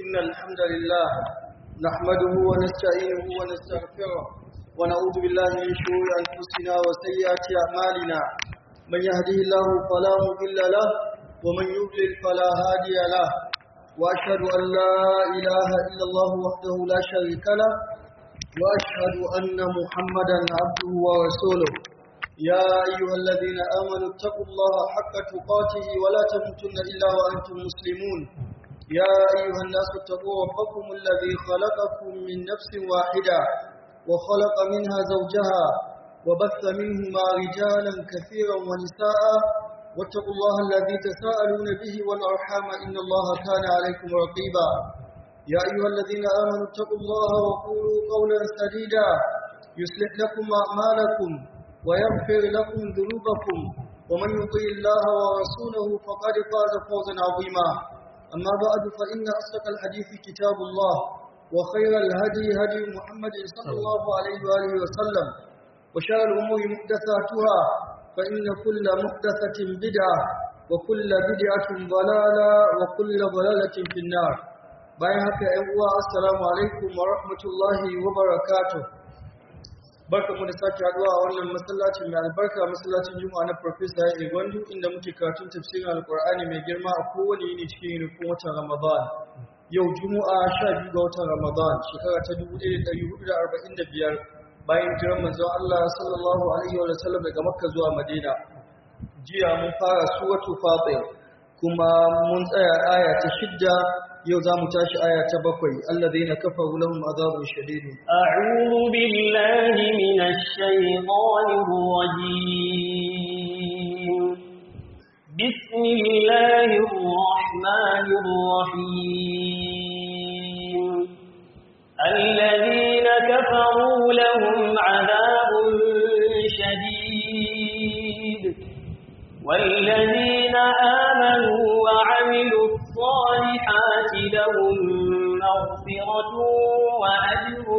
إن الحمد لله نحمده ونستعينه ونستغفره ونعوذ بالله من شرور أنفسنا وسيئات أعمالنا من يهده الله فلا مضل له ومن يضلل فلا هادي له وأشهد أن لا إله إلا الله وحده لا شريك له وأشهد أن محمدا عبده ورسوله يا أيها الذين آمنوا اتقوا الله حق تقاته ولا تموتن إلا وأنتم مسلمون يا أيها الناس اتقوا ربكم الذي خلقكم من نفس واحدة وخلق منها زوجها وبث منهما رجالا كثيرا ونساء واتقوا الله الذي تساءلون به والأرحام إن الله كان عليكم رقيبا يا أيها الذين آمنوا اتقوا الله وقولوا قولا سديدا يصلح لكم أعمالكم ويغفر لكم ذنوبكم ومن يطيع الله ورسوله فقد فاز فوزا عظيما أما بعد فإن أصدق الحديث كتاب الله وخير الهدي هدي محمد صلى الله عليه وآله وسلم وشر الأمور محدثاتها فإن كل محدثة بدعة وكل بدعة ضلالة وكل ضلالة في النار bayan haka ‘yan uwa assalamu alaikum wa rahmatullahi wa barakatuh barka mu da sake haduwa a wannan masallacin mai albarka masallacin juma'a na profesa ya gwandu inda muke karatun tafsirin alkur'ani mai girma a kowane yini cikin yunifin watan ramadan yau juma'a sha biyu ga watan ramadan shekara ta dubu ɗaya da ɗari hudu da arba'in da biyar bayan jiran manzon allah sallallahu alaihi wa sallam daga makka zuwa madina jiya mun fara suratu fatir kuma mun tsaya aya ta shidda yau za mu tashi aya ta bakwai allazina kafaru lahum azabun shadid a'udhu billahi minash shaitanir rajim bismillahir rahmanir rahim allazina kafaru lahum azabun shadid والذين آمنوا وعملوا الصالحات لهم مغفرة وأجر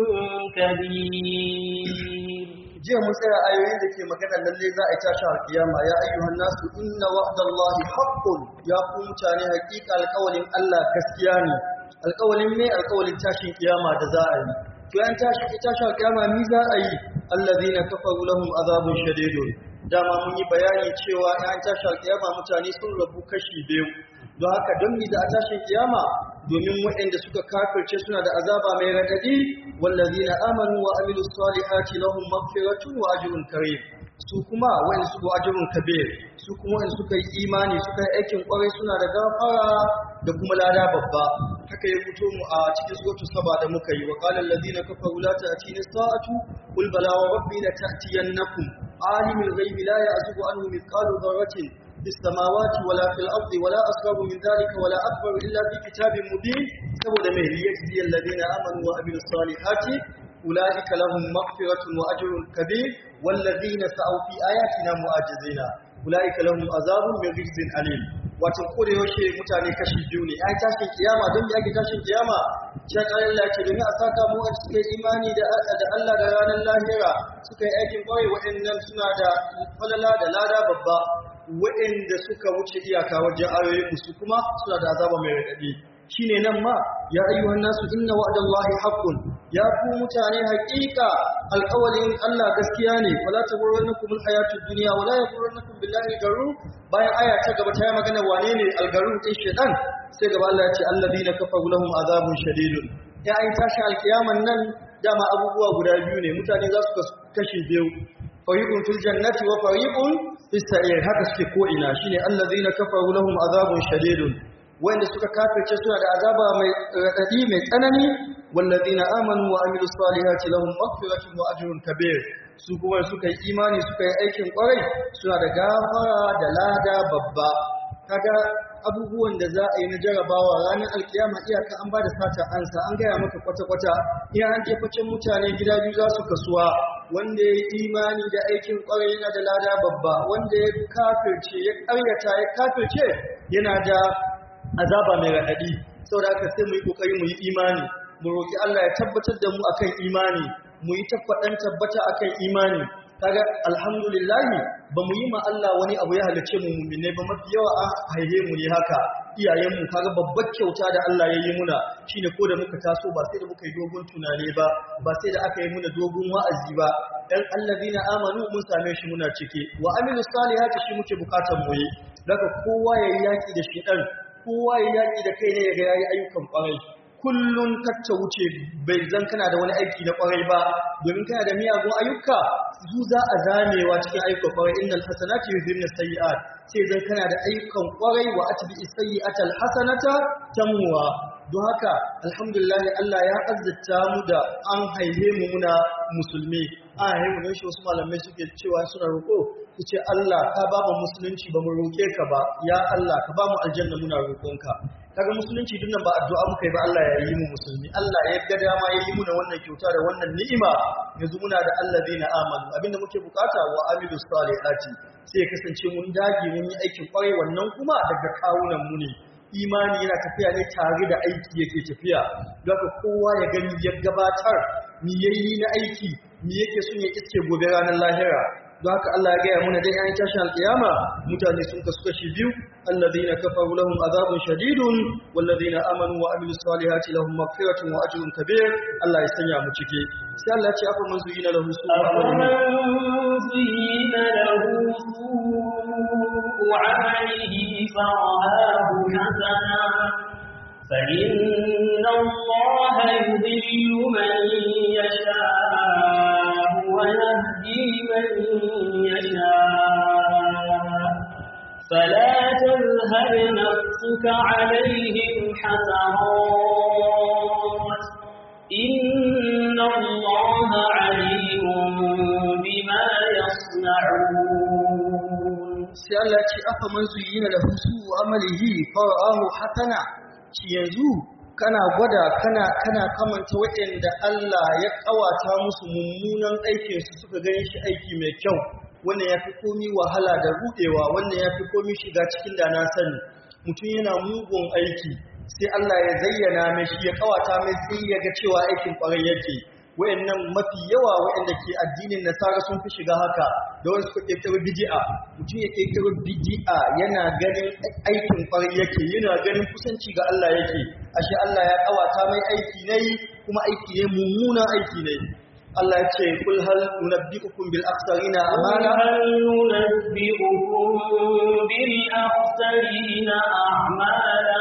كبير jiya mun tsaya ayoyin da ke magana lalle za a yi tashi alkiyama ya ayyuhan nasu inna wa'dallahi haqqun ya ku mutane hakika alƙawalin Allah gaskiya ne alƙawalin me alƙawalin tashin kiyama da za a yi to yan tashi tashi alkiyama ni za a yi allazina kafaru lahum azabun shadidun dama mun yi bayani cewa yan tashi alkiyama mutane sun rabu kashi biyu don haka don mi da a tashin kiyama domin waɗanda suka kafirce suna da azaba mai radadi wallazina amanu wa amilu salihati lahum maghfiratun wa ajrun karim su kuma wa'in su go ajrun kabir su kuma wa'in suka yi imani suka yi aikin kwarai suna da gafara da kuma lada babba haka ya fito mu a cikin suratu saba da muka yi wa qala allazina kafaru la ta'tina sa'atu qul bala wa rabbi la ta'tiyannakum alimul ghaibi la ya'zubu anhu mithqalu dharratin في السماوات ولا في الأرض ولا أصغر من ذلك ولا أكبر إلا في كتاب مبين سبب ما ليجزي الذين آمنوا وعملوا الصالحات أولئك لهم مغفرة وأجر كبير والذين سعوا في آياتنا معاجزين أولئك لهم عذاب من رجز أليم wato kore yaushe mutane kashi biyu ne ai tashin kiyama don me ake tashin kiyama can Allah ce domin a saka mu a cikin imani da da Allah da ranar lahira suka yi aikin kwarai waɗannan suna da falala da lada babba waɗanda suka wuce iyaka wajen ayoyin su kuma suna da azaba mai raɗaɗi shine nan ma ya ayyuhan nasu inna wa'dallahi haqqun ya ku mutane haƙiƙa alƙawalin Allah gaskiya ne fala taghurrannakum alhayatud dunya wala yaghurrannakum billahi garur bayan aya ta gaba ta yi magana wane ne algarur din shedan sai gaba Allah ya ce alladhina kafaru lahum azabun shadidun ya ai tashi alkiyaman nan dama abubuwa guda biyu ne mutane za su kashi biyu fariqun fil jannati wa fariqun fis sa'ir haka suke ko ina shine alladhina kafaru lahum azabun shadidun wanda suka kafirce suna da azaba mai radadi mai tsanani walladhina amanu wa amilus salihati lahum maghfiratun wa ajrun kabir su kuma suka yi imani suka yi aikin kwarai suna da gafara da lada babba kaga abubuwan da za a yi na jarabawa ranar alkiyama iyaka an ba da sata ansa an gaya maka kwata-kwata iya an jefacin mutane gida biyu za su kasuwa wanda ya yi imani da aikin kwarai yana da lada babba wanda ya kafirce ya karyata ya kafirce yana da azaba mai raɗaɗi saboda haka sai mu yi ƙoƙari mu yi imani mu roƙi Allah ya tabbatar da mu akan imani mu yi tabbaɗan tabbata akan imani kaga alhamdulillah ba mu yi ma Allah wani abu ya halice mu mu'mine ba mafi yawa an haihe mu ne haka iyayenmu kaga babbar kyauta da Allah ya yi muna shine ko da muka taso ba sai da muka yi dogon tunani ba ba sai da aka yi muna dogon wa'azi ba dan allazina amanu mun same shi muna cike wa amilu salihati shi muke bukatar mu yi daga kowa yayi yaki da shi dan kowa yayi yaki da kai ne ya ga yayi ayyukan kwarai kullum kacce wuce bai zan kana da wani aiki na kwarai ba domin kana da miyagun ayyuka su za a zamewa cikin ayyukan kwarai innal hasanati yuzhibna sayyi'at sai zan kana da ayyukan kwarai wa atbi sayyi'ata alhasanata tamwa don haka alhamdulillah Allah ya azzata mu da an haife mu muna musulmi an haife mu don shi wasu malamai suke cewa suna roƙo su ce Allah ka ba mu musulunci ba mu roƙe ka ba ya Allah ka ba mu aljanna muna roƙonka kaga musulunci duk nan ba addu'a muka yi ba Allah ya yi mu musulmi Allah ya ga dama ya yi muna wannan kyauta da wannan ni'ima yanzu muna da allazina amanu abinda muke bukata wa amilus salihati sai ya kasance mun dage mun yi aikin kwarai wannan kuma daga kawunan mu ne imani yana tafiya ne tare da aiki yake tafiya don haka kowa ya gani ya gabatar mi yayi na aiki mi yake son ya iske gobe ranar lahira don haka Allah ya gaya muna dai an tashin alkiyama mutane sun kasu kashi biyu alladhina kafaru lahum azabun shadidun walladhina amanu wa amilus salihati lahum maghfiratun wa ajrun kabir Allah ya sanya mu cike sai Allah ya ce afa man zuyina lahu أفمن زين له سوء عمله فرآه حسنا فإن الله يضل من يشاء ويهدي من يشاء فلا تذهب نفسك عليهم حسرات إن الله عليم بما يصنعون sai Allah ce afa man zuyina lahu su'u amalihi fara'ahu hasana ci yanzu kana gwada kana kana kamanta waɗanda Allah ya kawata musu mummunan aikin su suka gani shi aiki mai kyau wannan yafi komi wahala da rudewa wannan yafi komi shiga cikin da na sani mutum yana mugun aiki sai Allah ya zayyana mai shi ya kawata mai sai ya ga cewa aikin kwarai yake wayannan mafi yawa wayanda ke addinin nasara sun fi shiga haka da wani suka kirkiro bid'a mutum ya kirkiro bid'a yana ganin aikin kwarai yake yana ganin kusanci ga Allah yake ashe Allah ya kawata mai aiki ne kuma aiki ne mummunan aiki ne Allah ya ce kul hal nunabbiukum bil akhsarina amala هل ننبئكم بالأخسرين أعمالا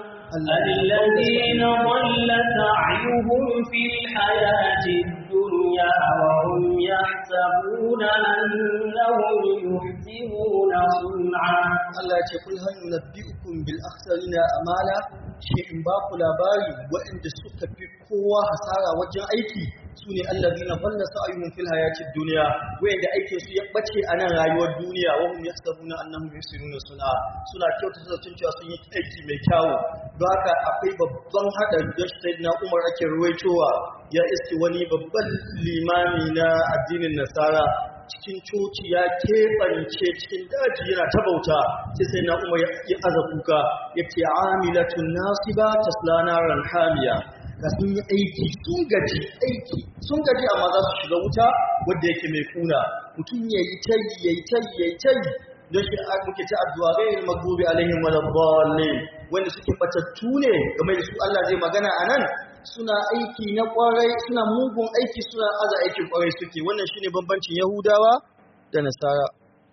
الذين ضل سعيهم في الحياة الدنيا وهم يحسبون أنهم يحسنون صنعا Allah ya ce kul hal nunabbiukum bil akhsarina amala shi in ba ku labari waɗanda suka fi kowa hasara wajen aiki sune allazina dhalla sa'yuhum fil hayatid dunya wayanda aikin su ya bace a nan rayuwar duniya wa hum yahsabuna annahum yusiruna suna suna kyautata zaton cewa sun yi aiki mai kyawu don haka akwai babban hadari da sayyidina Umar ake ruwaitowa ya iske wani babban limami na addinin Nasara cikin coci ya keɓance cikin daji yana ta bauta sai sai na umar ya aza kuka ya ce amilatun nasiba tasla naran hamiya ga sun yi aiki sun gaji aiki sun gaji amma za su shiga wuta wadda yake mai kuna mutum ya yi tayi ya yi tayi ya yi tayi don shi a muke ta addu'a gairin magdubi alaihim wa dallin wanda suke batattu ne game da su Allah zai magana a nan suna aiki na kwarai suna mugun aiki suna aza aikin kwarai suke wannan shine bambancin yahudawa da nasara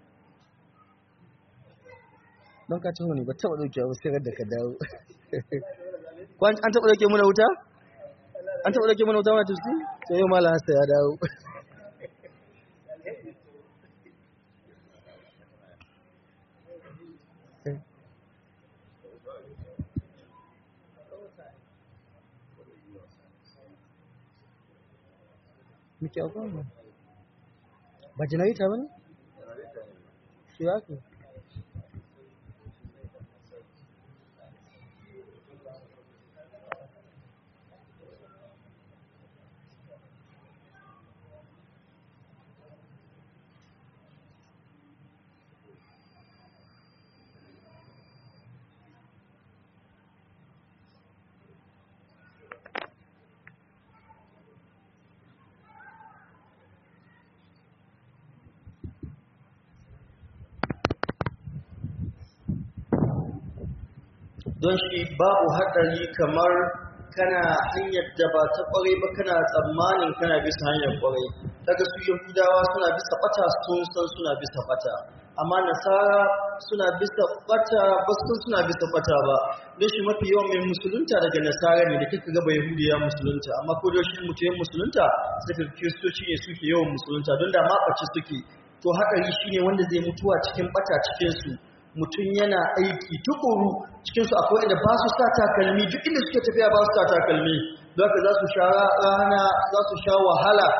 don ka taho ne ba taba dauke ba sai da ka dawo Kwan an taba dauke muna wuta an taba dauke muna wuta ma tuski sai yau malam hasa ya dawo muke akwai ba ba janarita ba ne? shi ya ke don shi babu haɗari kamar kana hanyar da ba ta ƙwarai ba kana tsammanin kana bisa hanyar ƙwarai daga su yahudawa suna bisa ɓata sun san suna bisa ɓata amma nasara suna bisa ɓata ba su san suna bisa ɓata ba don shi mafi yawan mai musulunta daga nasara ne da kika gaba yahudiya musulunta amma ko da shi mutum musulunta sai ka kiristoci ne suke yawan musulunta don da ma ɓace suke to haɗari shine wanda zai mutuwa cikin ɓata cikinsu mutum yana aiki tukuru cikinsu akwai inda ba su sa takalmi duk inda suke tafiya ba su sa takalmi don haka za su sha rana za su sha wahala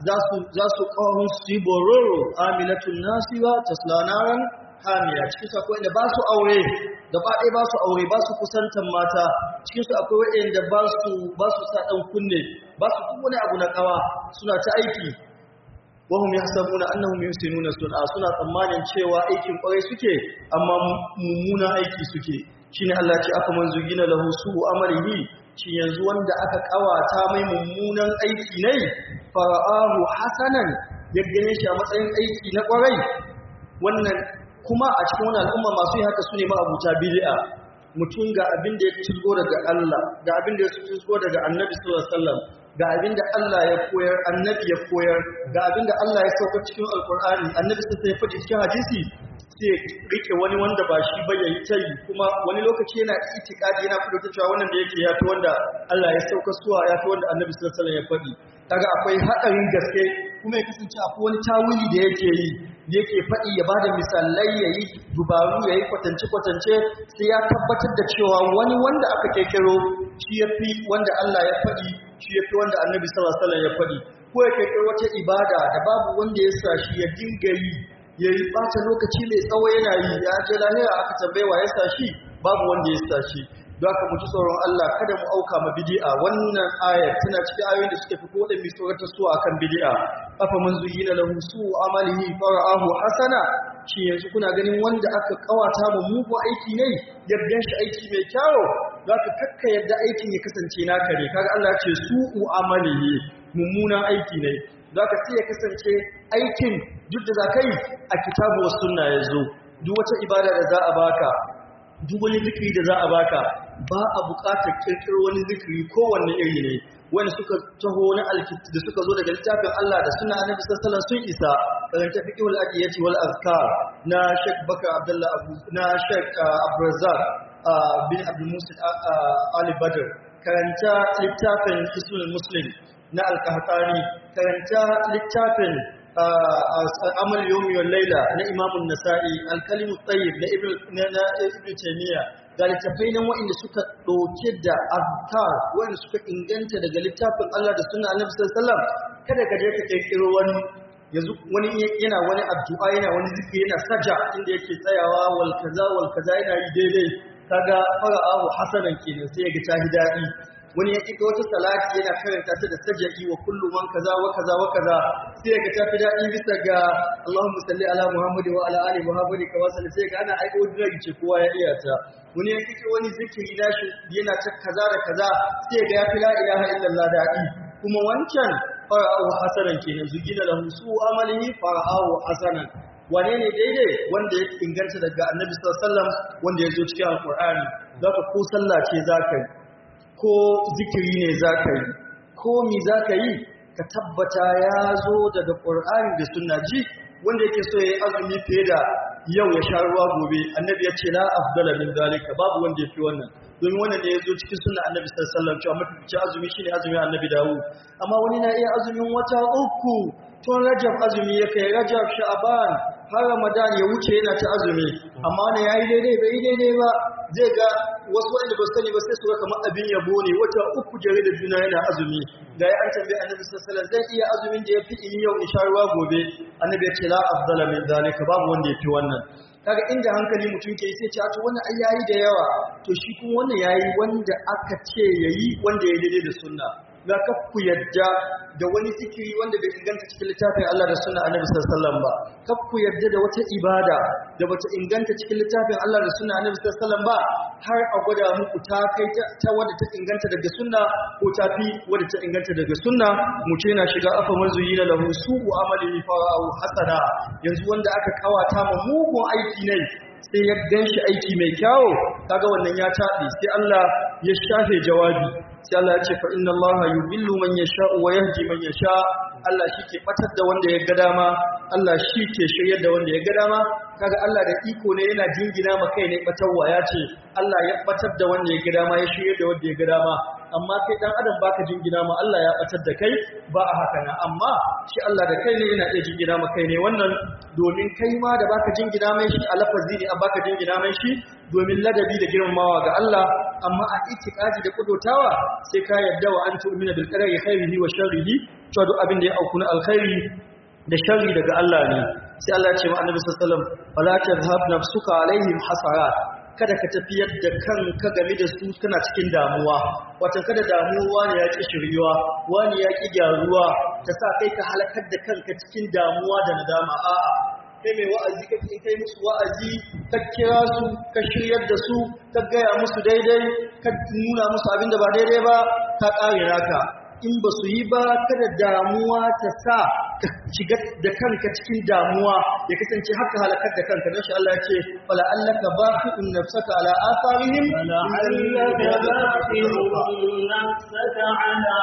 za su ƙahun su yi bororo aminatun nasiwa ta slanaran hamiya cikinsu akwai inda ba su aure gaba ɗaya ba su aure ba su kusantan mata cikinsu akwai waɗanda ba su sa ɗan kunne ba su duk wani abu na ƙawa suna ta aiki wahum yahsabuna annahum yusinuna sun'a suna tsammanin cewa aikin kwarai suke amma mummuna aiki suke shine Allah ce aka man zugina lahu su'u amalihi shi yanzu wanda aka kawata mai mummunan aiki ne fara'ahu hasanan ya gane shi a matsayin aiki na kwarai wannan kuma a cikin wannan al'umma masu yi haka sune ma'abuta bid'a mutum ga abin da ya tuzgo daga Allah ga abin da ya tuzgo daga Annabi sallallahu alaihi wasallam ga abin da Allah ya koyar annabi ya koyar ga abin da Allah ya sauka cikin alkur'ani annabi sai ya faɗi cikin hadisi sai ya rike wani wanda ba shi ba yayi tayi kuma wani lokaci yana itikadi yana kudu cewa wannan da yake yafi wanda Allah ya sauka suwa yafi wanda annabi sallallahu alaihi wasallam ya faɗi kaga akwai hadarin gaske kuma ya kasance akwai wani tawili da yake yi da yake faɗi ya bada misalai yayi dubaru yayi kwatance kwatance sai ya tabbatar da cewa wani wanda aka kekero shi yafi wanda Allah ya faɗi shi ya fi wanda annabi sallallahu alaihi ya faɗi ko ya kai wata ibada da babu wanda ya sa shi ya dinga yi ya yi ɓata lokaci mai tsawo yana yi ya je lahira aka tambaye wa ya sa shi babu wanda ya sa shi don haka mu ji tsoron Allah kada mu auka ma bid'a wannan aya tana cikin ayoyin da suka fi kodan mai tsoratar su akan bid'a afa man zuyyina lahu su'u amalihi fara'ahu hasana shi yanzu kuna ganin wanda aka kawata mu mugun aiki ne yadda shi aiki mai kyawo za ka kakka yadda aikin ya kasance naka ne kaga Allah ce su'u amalihi mummunan aiki ne za ka sai ya kasance aikin duk da za ka yi a kitabu wa sunna ya zo duk wata ibada da za a baka duk wani zikiri da za a baka ba a buƙatar kirkiro wani zikiri kowanne iri ne wanda suka taho na alkit da suka zo daga littafin Allah da suna annabi sallallahu alaihi sun isa karanta fiqhul adiyati wal azkar na Sheikh Bakar Abdullah Abu na Sheikh Abdurrazzaq bin Abdul Musa Ali Badr karanta littafin Hisnul Muslim na Al-Qahtani karanta littafin amal yawmi wal layla na Imam an-Nasa'i al-Kalimu tayyib na Ibn na Ibn Taymiyyah ga littafai nan waɗanda suka ɗauke da azkar waɗanda suka inganta daga littafin Allah da sunna Annabi sallallahu alaihi wasallam kada ka je ka kirkiro wani yanzu wani yana wani addu'a yana wani zikiri yana saja inda yake tsayawa wal kaza wal kaza yana yi daidai kaga fara'ahu hasanan kenan sai ya ga ta daɗi wani ya kika wata salati yana karanta ta da sajaki wa kullu man kaza wa kaza wa kaza sai ga tafi daɗi bisa ga Allahumma salli ala Muhammad wa ala ali Muhammad kama salli sai ga ana aiko diragi ce kowa ya iya ta wani ya kika wani zikiri nashi yana ta kaza da kaza sai ga ya fi la ilaha illallah daɗi kuma wancan fara'ahu hasanan kenan zugina lahu su amalihi fara'ahu hasanan wane ne daidai wanda ya inganta daga annabi sallallahu alaihi wasallam wanda ya zo cikin alqur'ani zaka ko sallah ce zaka yi ko zikiri ne za ka yi ko mi za ka yi ka tabbata ya zo daga ƙur'ani da suna ji wanda yake so ya yi azumi fiye da yau ya sha ruwa gobe annabi ya ce la afdala min zalika babu wanda ya fi wannan domin wannan ne ya zo cikin sunna annabi sallallahu alaihi wasallam cewa mafi azumi shine azumin annabi dawo amma wani na iya azumin wata uku tun rajab azumi ya kai rajab sha'ban har ramadan ya wuce yana ta azumi amma wani yayi daidai bai daidai ba zai ga wasu wanda ba su sani ba sai su ga kamar abin yabo ne wata uku jere da juna yana azumi ga ya an tambaye annabi sallallahu alaihi wasallam zai iya azumin da yafi in yau in sha ruwa gobe annabi ya ce la afdala min zalika babu wanda yafi wannan kaga inda hankali mutum ke sai ce a to wannan ai yayi da yawa to shi kuma wannan yayi wanda aka ce yayi wanda ya daidai da sunna ga ku yadda da wani zikiri wanda bai inganta cikin littafin Allah da sunna Annabi sallallahu alaihi wasallam ba kaf ku yadda da wata ibada da bata inganta cikin littafin Allah da sunna Annabi sallallahu alaihi wasallam ba har a gwada muku ta kai ta wadda ta inganta daga sunna ko ta fi wadda ta inganta daga sunna mu ce na shiga afa manzuyina lahu su'u amalihi fara'u hasana yanzu wanda aka kawata ma mugun aiki ne sai ya ganshi aiki mai kyawo kaga wannan ya tabe sai Allah ya shafe jawabi sai Allah ya ce fa inna Allah yubillu man yasha wa yahdi man yasha Allah shike batar da wanda ya ga dama Allah shike shiryar da wanda ya ga dama kaga Allah da iko ne yana jingina ma kai ne batarwa ya ce Allah ya batar da wanda ya ga dama ya shiryar da wanda ya ga dama amma kai dan adam baka jingina ma Allah ya batar da kai ba a haka na amma shi Allah da kai ne yana iya jingina ma kai ne wannan domin kai ma da baka jingina mai shi a lafazi ne a baka jingina mai shi domin ladabi da girmamawa ga Allah amma a itikadi da kudotawa sai ka yadda wa an tu'mina bil qadari khairihi wa sharrihi cewa duk abin da ya auku na alkhairi da sharri daga Allah ne sai Allah ya ce wa annabi sallallahu alaihi wasallam fala tadhhab nafsuka alaihim hasarat kada ka tafiyar da kanka game da su kana cikin damuwa wata kada damuwa ne ya ki shiryuwa wani ya ki gyaruwa ta sa kai ka halakar da kanka cikin damuwa da nadama a'a kai mai wa'azi kake in kai musu wa'azi ka kira su ka shiryar da su ka gaya musu daidai ka nuna musu abin da ba daidai ba ka kare naka in ba su yi ba kada damuwa ta sa ka shiga da kanka cikin damuwa ya kasance haka halakar da kanka don shi Allah ya ce fala allaka baqi'un nafsaka ala atharihim لعلك باخر نفسك على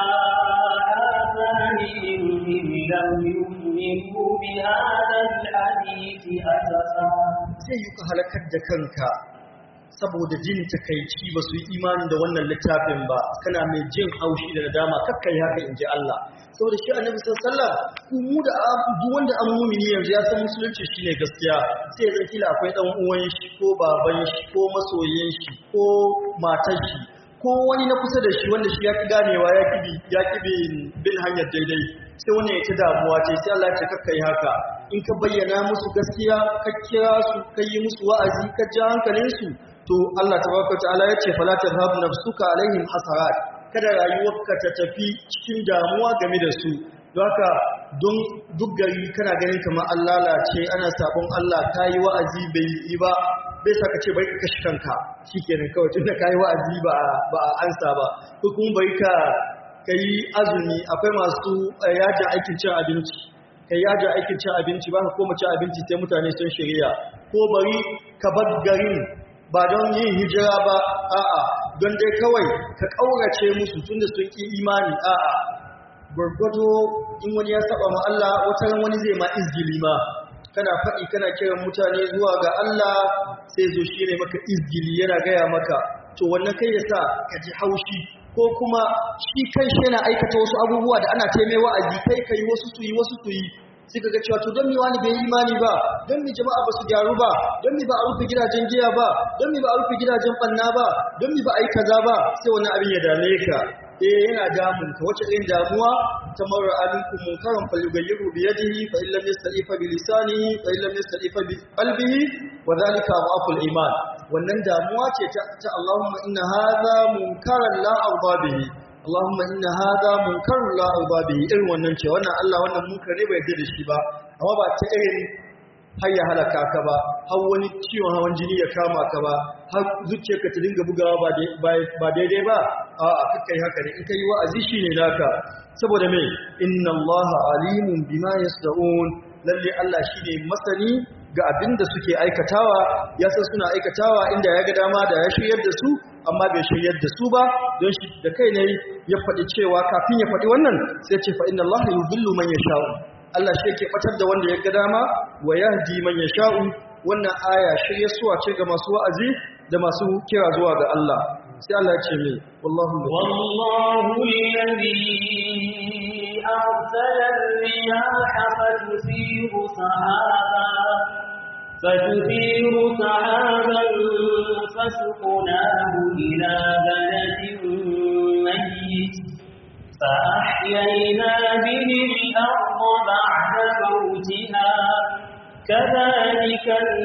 آثارهم إن لم يؤمنوا بهذا الحديث أسفا sai yi ka halakar da kanka saboda jin takaici ba su yi imani da wannan littafin ba kana mai jin haushi da nadama kakkai haka in ji Allah saboda shi annabi sallallahu ku mu da duk wanda an mumini yanzu ya san musulunci shine gaskiya sai ya kila akwai dan uwan shi ko baban shi ko masoyin shi ko matar shi ko wani na kusa da shi wanda shi ya ki ganewa ya ki ya ki bin hanyar daidai sai wani ya ci damuwa ce sai Allah ya ce kakkai haka in ka bayyana musu gaskiya ka kira su ka yi musu wa'azi ka ja hankalinsu to Allah tabaraka ta'ala ya ce fala tadhhabu nafsuka alaihim hasarat kada rayuwarka ta tafi cikin damuwa game da su don haka don duk gari kana ganin kamar an lalace ana sabon Allah kayi wa'azi bai yi ba bai saka ce bai ka kashi kanka shikenan kawai tunda kayi wa'azi ba ba a ansa ba ko kuma bai ka kai azumi akwai masu yajin aikin cin abinci kai yajin aikin cin abinci ba ka koma cin abinci sai mutane sun shirya ko bari ka bar garin ba don yin hijira ba a'a don dai kawai ka ƙaurace musu tunda sun ƙi imani a'a gwargwado in wani ya saba ma Allah wata ran wani zai ma izgili ma kana faɗi kana kiran mutane zuwa ga Allah sai zo shi ne maka izgili yana gaya maka to wannan kai ya sa ka ji haushi ko kuma shi kai shi yana aikata wasu abubuwa da ana taimai wa'azi kai kai wasu su yi wasu su yi suka ga cewa to don mi wani bai yi imani ba don mi jama'a ba su gyaru ba don mi ba a rufe gidajen giya ba don mi ba a rufe gidajen banna ba don mi ba a yi kaza ba sai wani abin ya dame ka eh yana damun ka wace irin damuwa ta marar alinku munkaran falyughayyiru bi yadihi fa illam yastati fa bi lisanihi fa illam yastati fa bi qalbihi wa dhalika dhaful iman wannan damuwa ce ta, ta Allahumma inna hadha munkaran la arda bihi Allahumma inna hadha munkarun la arda bihi irin wannan ce wannan Allah wannan munkar ne bai yarda da shi ba amma ba ta irin har ya halaka ka ba har wani ciwon hawan jini ya kama ka ba har zuciyarka ta dinga bugawa ba daidai ba a kakkai haka ne in ka yi wa'azi shi ne naka saboda mai inna allaha alimun bima yasda'un lalle Allah shi ne masani ga abin da suke aikatawa ya san suna aikatawa inda ya ga dama da ya shiryar da su amma bai shiryar da su ba don shi da kai ne ya faɗi cewa kafin ya faɗi wannan sai ce fa inna allaha yudillu man yasha'u Allah shi yake batar da wanda ya ga dama wa yahdi man yasha'u wannan aya shirye suwa ce ga masu wa'azi da masu kira zuwa ga Allah sai Allah ya ce mai wallahu wallahu alladhi arsala ar-riyaha fatuthiru sahaba فتثير سحابا فسقناه إلى بلد ميت فأحيينا به الأرض بعد موتها كذلك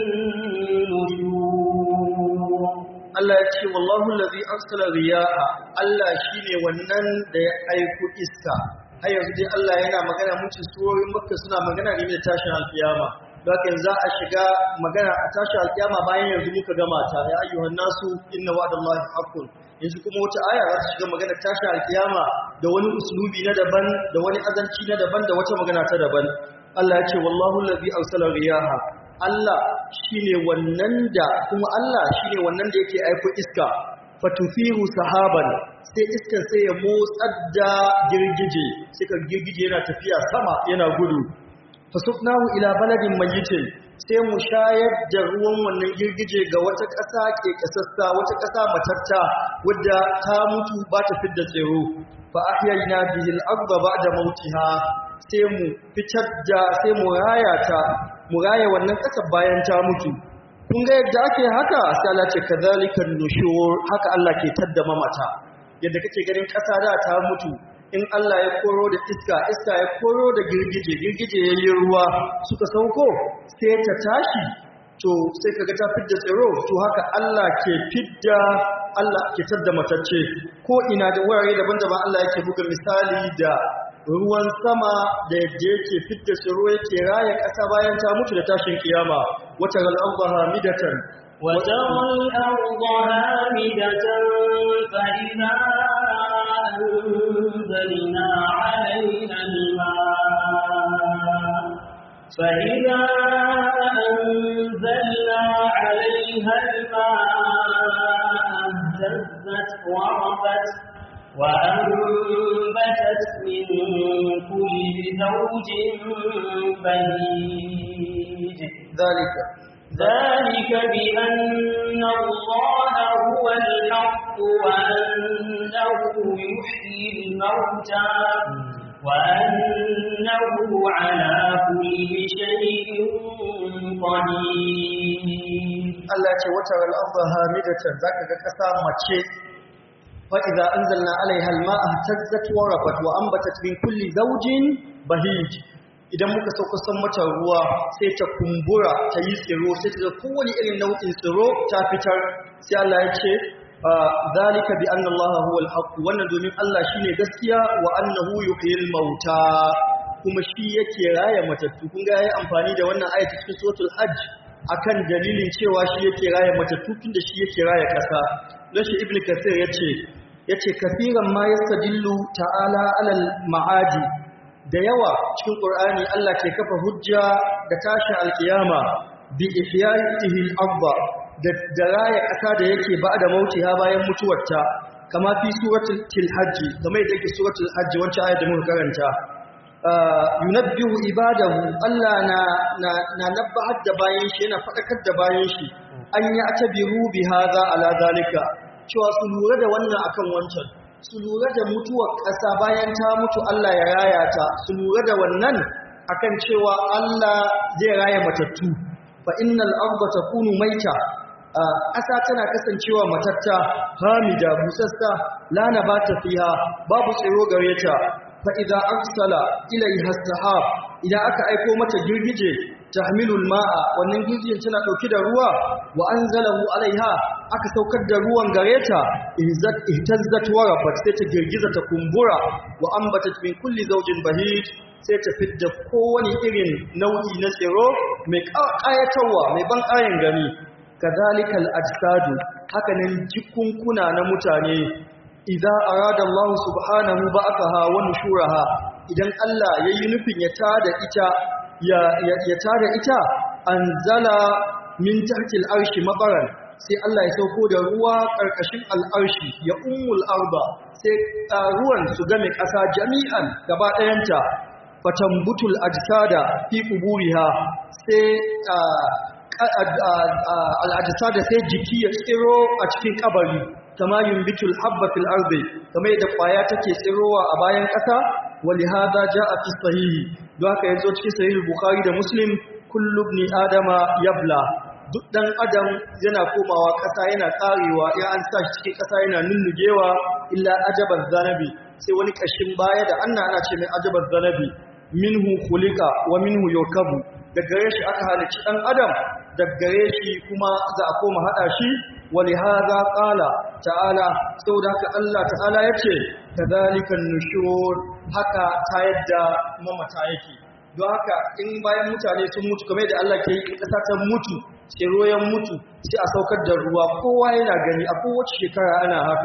النشور Allah ya ce wallahu allazi arsala riyaha Allah shine wannan da ya aiko iska har yanzu dai Allah yana magana mutum surorin Makka suna magana game da tashin alkiyama haka za a shiga magana a tashin alkiyama bayan yanzu muka gama ta ya ayyuhan nasu inna wa'dallahi haqqun yanzu kuma wata aya za ta shiga magana tashin alkiyama da wani uslubi na daban da wani azanci na daban da wata magana ta daban Allah ya ce wallahu allazi arsala riyaha Allah shine wannan da kuma Allah shine wannan da yake aiko iska fatufihu sahaban sai iskan sai ya motsar da girgije sai ka girgije yana tafiya sama yana gudu fasuknahu ila baladin mayyitin sai mu shayar da ruwan wannan girgije ga wata ƙasa ke ƙasassa wata ƙasa matatta wadda ta mutu ba ta fidda tsiro fa ahyayna bihi al-ardha ba'da mautiha sai mu fitar da sai mu raya ta mu raya wannan ƙasa bayan ta mutu kun ga yadda ake haka sai Allah ce kadhalikan nushur haka Allah ke tadda mamata yadda kake ganin ƙasa da ta mutu in Allah ya koro da iska iska ya koro da girgije girgije yayin ruwa suka sauko sai ta tashi to sai kaga ta fidda tsiro to haka Allah ke fidda Allah ke tadda matacce ko ina da wurare daban-daban Allah yake buga misali da ruwan sama da yadda yake fidda tsiro yake raya ƙasa bayan ta mutu da tashin kiyama wata gal'amba hamidatan وترى الأرض هامدة فإذا أنزلنا عليها الماء فإذا أنزلنا عليها الماء اهتزت وربت وأنبتت من كل زوج بهيج ذلك ذلك بأن الله هو الحق وأنه يحيي الموتى وأنه على كل شيء قدير Allah ce wata al'arba hamidatan zaka ga ƙasa mace fa idza anzalna alaiha al-ma'a tazzat wa rafat wa anbatat min kulli zawjin bahij idan muka sauko san mata ruwa sai ta kumbura ta yi tsiro sai ta kowane irin nau'in tsiro ta fitar sai Allah ya ce zalika bi anna Allah huwa al-haq wannan domin Allah shine gaskiya wa annahu yuhyil mauta kuma shi yake raya matattu kun ga yayi amfani da wannan ayatu cikin suratul hajj akan dalilin cewa shi yake raya matattu tunda shi yake raya kasa dan shi ibnu kathir yace yace kafiran ma yastadillu ta'ala alal ma'adi da yawa cikin Qur'ani Allah ke kafa hujja da tashin alkiyama bi ihya'ihi al-ardh da daraya ƙasa da yake ba da mauti ha bayan mutuwarta kama fi suratul hajj kamar yadda yake suratul hajj wancan ayat da muka karanta yunabbihu ibadahu Allah na na na nabbahar da bayan shi yana fadakar da bayan shi an ya atabiru bi hadha ala zalika cewa su lura da wannan akan wancan su lura da mutuwar ƙasa bayan ta mutu Allah ya raya ta su lura da wannan akan cewa Allah zai raya matattu fa innal arda takunu maita ƙasa tana kasancewa matatta hamida busassa la nabata fiha babu tsiro gare ta fa idza arsala ilayha sahab idan aka aiko mata girgije tahmilul ma'a wannan girgijen tana dauke da ruwa wa anzalahu alaiha aka saukar da ruwan gare ta ihzat ihtazzat wa rafat sai ta girgiza ta kumbura wa ambatat min kulli zawjin bahij sai ta fidda kowane irin nau'i na tsiro mai ƙayatarwa mai ban ƙayan gani kazalikal ajsadu hakanan jikunkuna na mutane idza arada Allah subhanahu ba'athaha wa nushuraha idan Allah yayi nufin ya tada ita ya ya tada ita anzala min tahtil arshi mabaran sai Allah ya sauko da ruwa karkashin al'arshi ya ummul arba sai ruwan su game ƙasa jami'an gaba ɗayanta fatambutul ajsada fi quburiha sai al'ajisada sai jiki ya tsiro a cikin kabari kama yumbitul habba fil ardi kamar yadda kwaya take tsirowa a bayan ƙasa wali hada jaa fi sahihi don haka yazo cikin sahih bukhari da muslim kullu ibn adama yabla duk dan adam yana komawa ƙasa yana karewa in an sa shi cikin ƙasa yana nunnugewa illa ajaban zanabi sai wani kashin baya da anna ana ce mai ajaban zanabi minhu khuliqa wa minhu yukabu da gare shi aka halicci ɗan adam da gare shi kuma za a koma haɗa shi wali haza ƙala ta'ala saboda haka Allah ta'ala ya ce ta zalikan nushur haka ta yadda mamata yake don haka in bayan mutane sun mutu kamar da Allah ke yi ƙasa ta mutu tsiro ya mutu sai a saukar da ruwa kowa yana gani a kowace shekara ana haka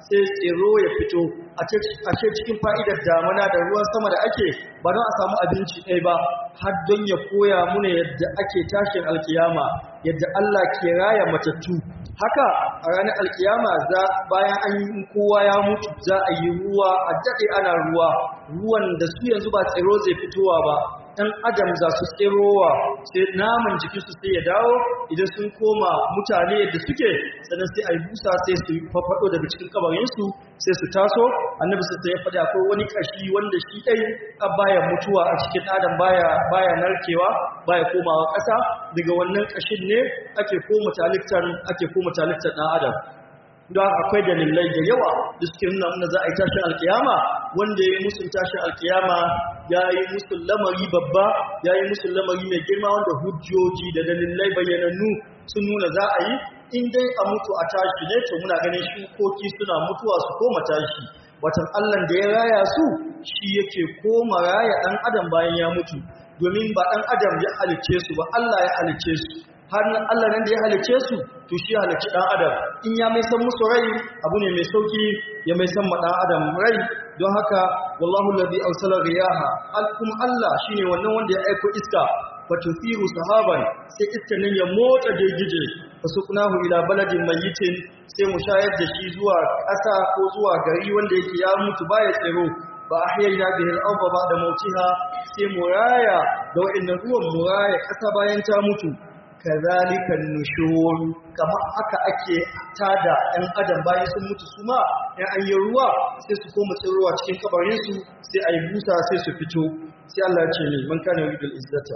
sai tsiro ya fito a ce cikin fa'idar damuna da ruwan sama da ake ba don a samu abinci ɗaya ba har don ya koya muna yadda ake tashin alkiyama yadda Allah ke raya matattu haka a ranar alkiyama za bayan an yi kowa ya mutu za a yi ruwa a daɗe ana ruwa ruwan da su yanzu ba tsiro zai fitowa ba ɗan adam za su tsirowa sai naman jikinsu sai ya dawo idan sun koma mutane yadda suke sannan sai a yi busa sai su fafaɗo daga cikin kabarinsu sai su taso annabi sai ya faɗi akwai wani ƙashi wanda shi ɗai a baya mutuwa a cikin adam baya baya narkewa baya komawa ƙasa daga wannan ƙashin ne ake koma talittar ake koma talittar ɗan adam don akwai dalilai da yawa da suke nuna nuna za a yi tashin alkiyama wanda ya yi musun tashin alkiyama ya yi musun lamari babba ya yi musun lamari mai girma wanda hujjoji da dalilai bayyanannu sun nuna za a yi in dai a mutu a tashi ne to muna ganin shukoki suna mutuwa su koma tashi watan allan da ya raya su shi yake koma raya ɗan adam bayan ya mutu domin ba ɗan adam ya halicce su ba allah ya halicce su har nan Allah nan da ya halice su to shi halicci dan adam in ya mai san musu rai abu ne mai sauki ya mai san ma dan adam rai don haka wallahu alladhi awsala riyaha alkum Allah shine wannan wanda ya aiko iska fatufiru sahaban sai iska nan ya motsa girgije fasuqnahu ila baladin mayyitin sai mu shayar da shi zuwa ƙasa ko zuwa gari wanda yake ya mutu baya tsiro ba ahyayna bihi al-ardha ba'da mautiha sai mu raya da wa'annan ruwan mu raya ƙasa bayan ta mutu kazalika nushur kama haka ake tada ɗan adam bayan sun mutu su ma ɗan an yi ruwa sai su koma tsirowa cikin kabarin su sai ayi busa sai su fito sai Allah ce ne man kana yuridu al-izzata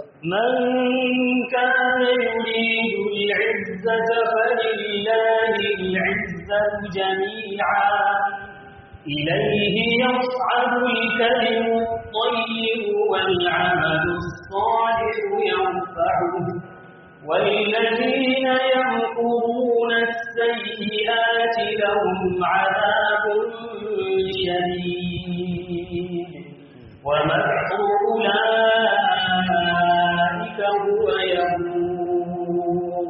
man kana yuridu al-izzata falillahi al-izzatu jami'an إليه يصعد الكلم الطيب والعمل الصالح يرفعه والذين يمكرون السيئات لهم عذاب شديد ومكر أولئك هو يبور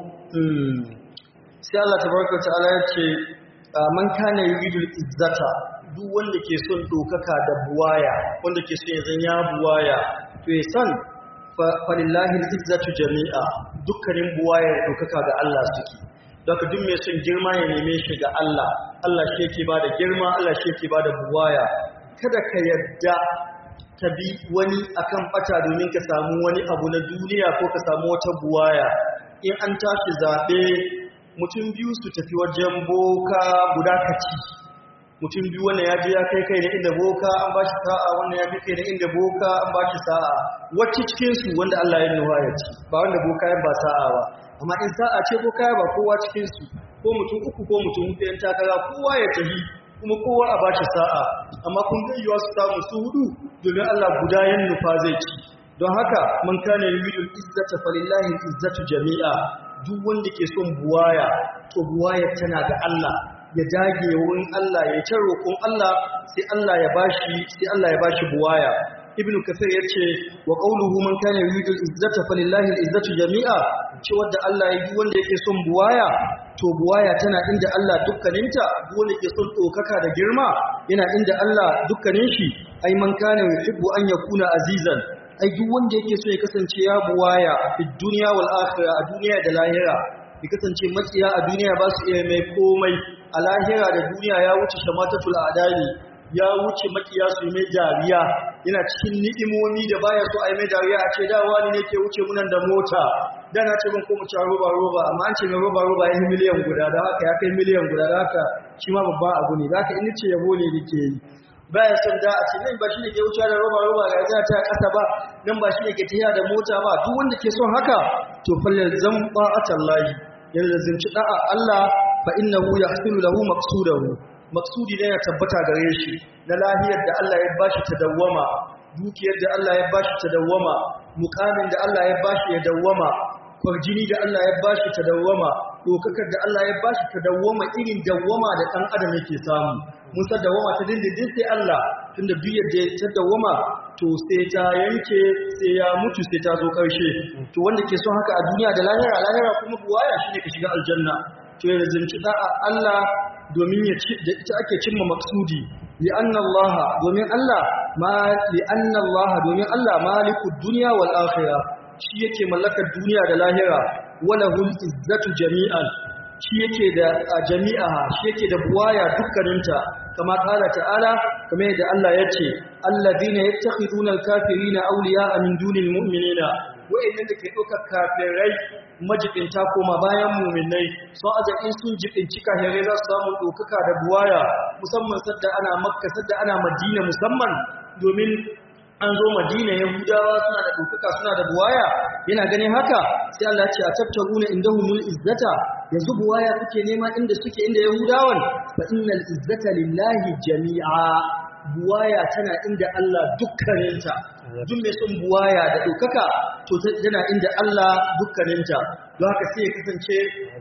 sai Allah tabaraka ta'ala ya ce man kana yuridul izzata duk wanda ke son dokaka da buwaya wanda ke son ya zan ya buwaya to ya san falillahi izzatu jami'a dukkanin buwayar dokaka ga Allah suke daga duk mai son girma ya neme shi ga Allah Allah shi yake bada girma Allah shi yake bada buwaya kada ka yadda ka bi wani akan bata domin ka samu wani abu na duniya ko ka samu wata buwaya in an tashi zabe mutum biyu su tafi wajen boka guda kaci mutum biyu wannan ya je ya kai kai da inda boka an ba shi sa'a wannan ya kai kai da inda boka an ba shi sa'a wacce cikinsu wanda Allah ya nuwa ya ci ba wanda boka ya ba sa'a ba amma in sa'a ce boka ya ba kowa cikinsu ko mutum uku ko mutum hudu yan takara kowa ya tafi kuma kowa a ba shi sa'a amma kun ga yiwa su samu su hudu domin Allah guda yan nufa zai ci don haka man kana yuridul izzata falillahi izzatu jami'a duk wanda ke son buwaya to buwaya tana ga Allah ya dage wurin Allah ya ta roƙon Allah sai Allah ya bashi sai Allah ya bashi buwaya ibnu kathir yace wa qawluhu man kana yuridu al-izzata falillahi al-izzatu jami'a ce wanda Allah ya yi wanda yake son buwaya to buwaya tana inda Allah dukkaninta duk wanda yake son dokaka da girma yana inda Allah dukkanin shi ai man kana yuhibbu an yakuna azizan ai duk wanda yake so ya kasance ya buwaya fi dunya wal akhirah a duniya da lahira ya kasance matsiya a duniya ba su iya mai komai a lahira da duniya ya wuce shamatatul adali ya wuce makiya su mai dariya yana cikin ni'imomi da baya so a yi mai dariya a ce da wani ne ke wuce munan da mota da na ce ban ko mu ci roba roba amma an ce mai roba roba ya yi miliyan guda da haka ya kai miliyan guda da haka shi ma babban abu ne da haka in ce yabo ne nake yi baya son da a ce nan ba shi ne ke wuce da roba roba ga yana ta kasa ba nan ba shi ne ke tafiya da mota ba duk wanda ke son haka to falle zan ba'atallahi yanzu zinci da'a Allah fa innahu yahsulu lahu maqsudahu maqsudi ne ya tabbata gare shi na lahiyar da Allah ya bashi ta dawwama dukiyar da Allah ya bashi ta dawwama mukamin da Allah ya bashi ya dawwama kwarjini da Allah ya bashi ta dawwama dokakar da Allah ya bashi ta dawwama irin dawwama da ɗan adam yake samu mun san dawwama ta dindindin sai Allah tunda duk yadda ta dawwama to sai ta yanke sai ya mutu sai ta zo ƙarshe to wanda ke son haka a duniya da lahira lahira kuma buwaya shine ka shiga aljanna to ya zinci da'a Allah domin ya ci da ita ake cimma maksudi li anna Allah domin Allah ma li anna Allah domin Allah malikud dunya wal akhirah shi yake mallakar duniya da lahira walahul izzatu jami'an shi yake da jami'a shi yake da buwaya dukkaninta kama kala ta'ala kamar yadda Allah ya ce alladhina yattakhiduna al-kafirina awliya'a min dunil mu'minina wa'annan da ke ɗaukar kafirai majibinta koma bayan muminai sun azakin sun jibinci kafirai za su samu ɗaukaka da buwaya musamman sadda ana makka sadda ana madina musamman domin an zo madina yahudawa suna da ɗaukaka suna da buwaya yana ganin haka sai Allah ce a tabtaruna indahumul izzata yanzu buwaya kuke nema inda suke inda yahudawan fa innal izzata lillahi jami'a buwaya tana inda Allah dukkaninta duk mai son buwaya da ɗaukaka to tana inda Allah dukkaninta don haka sai ya kasance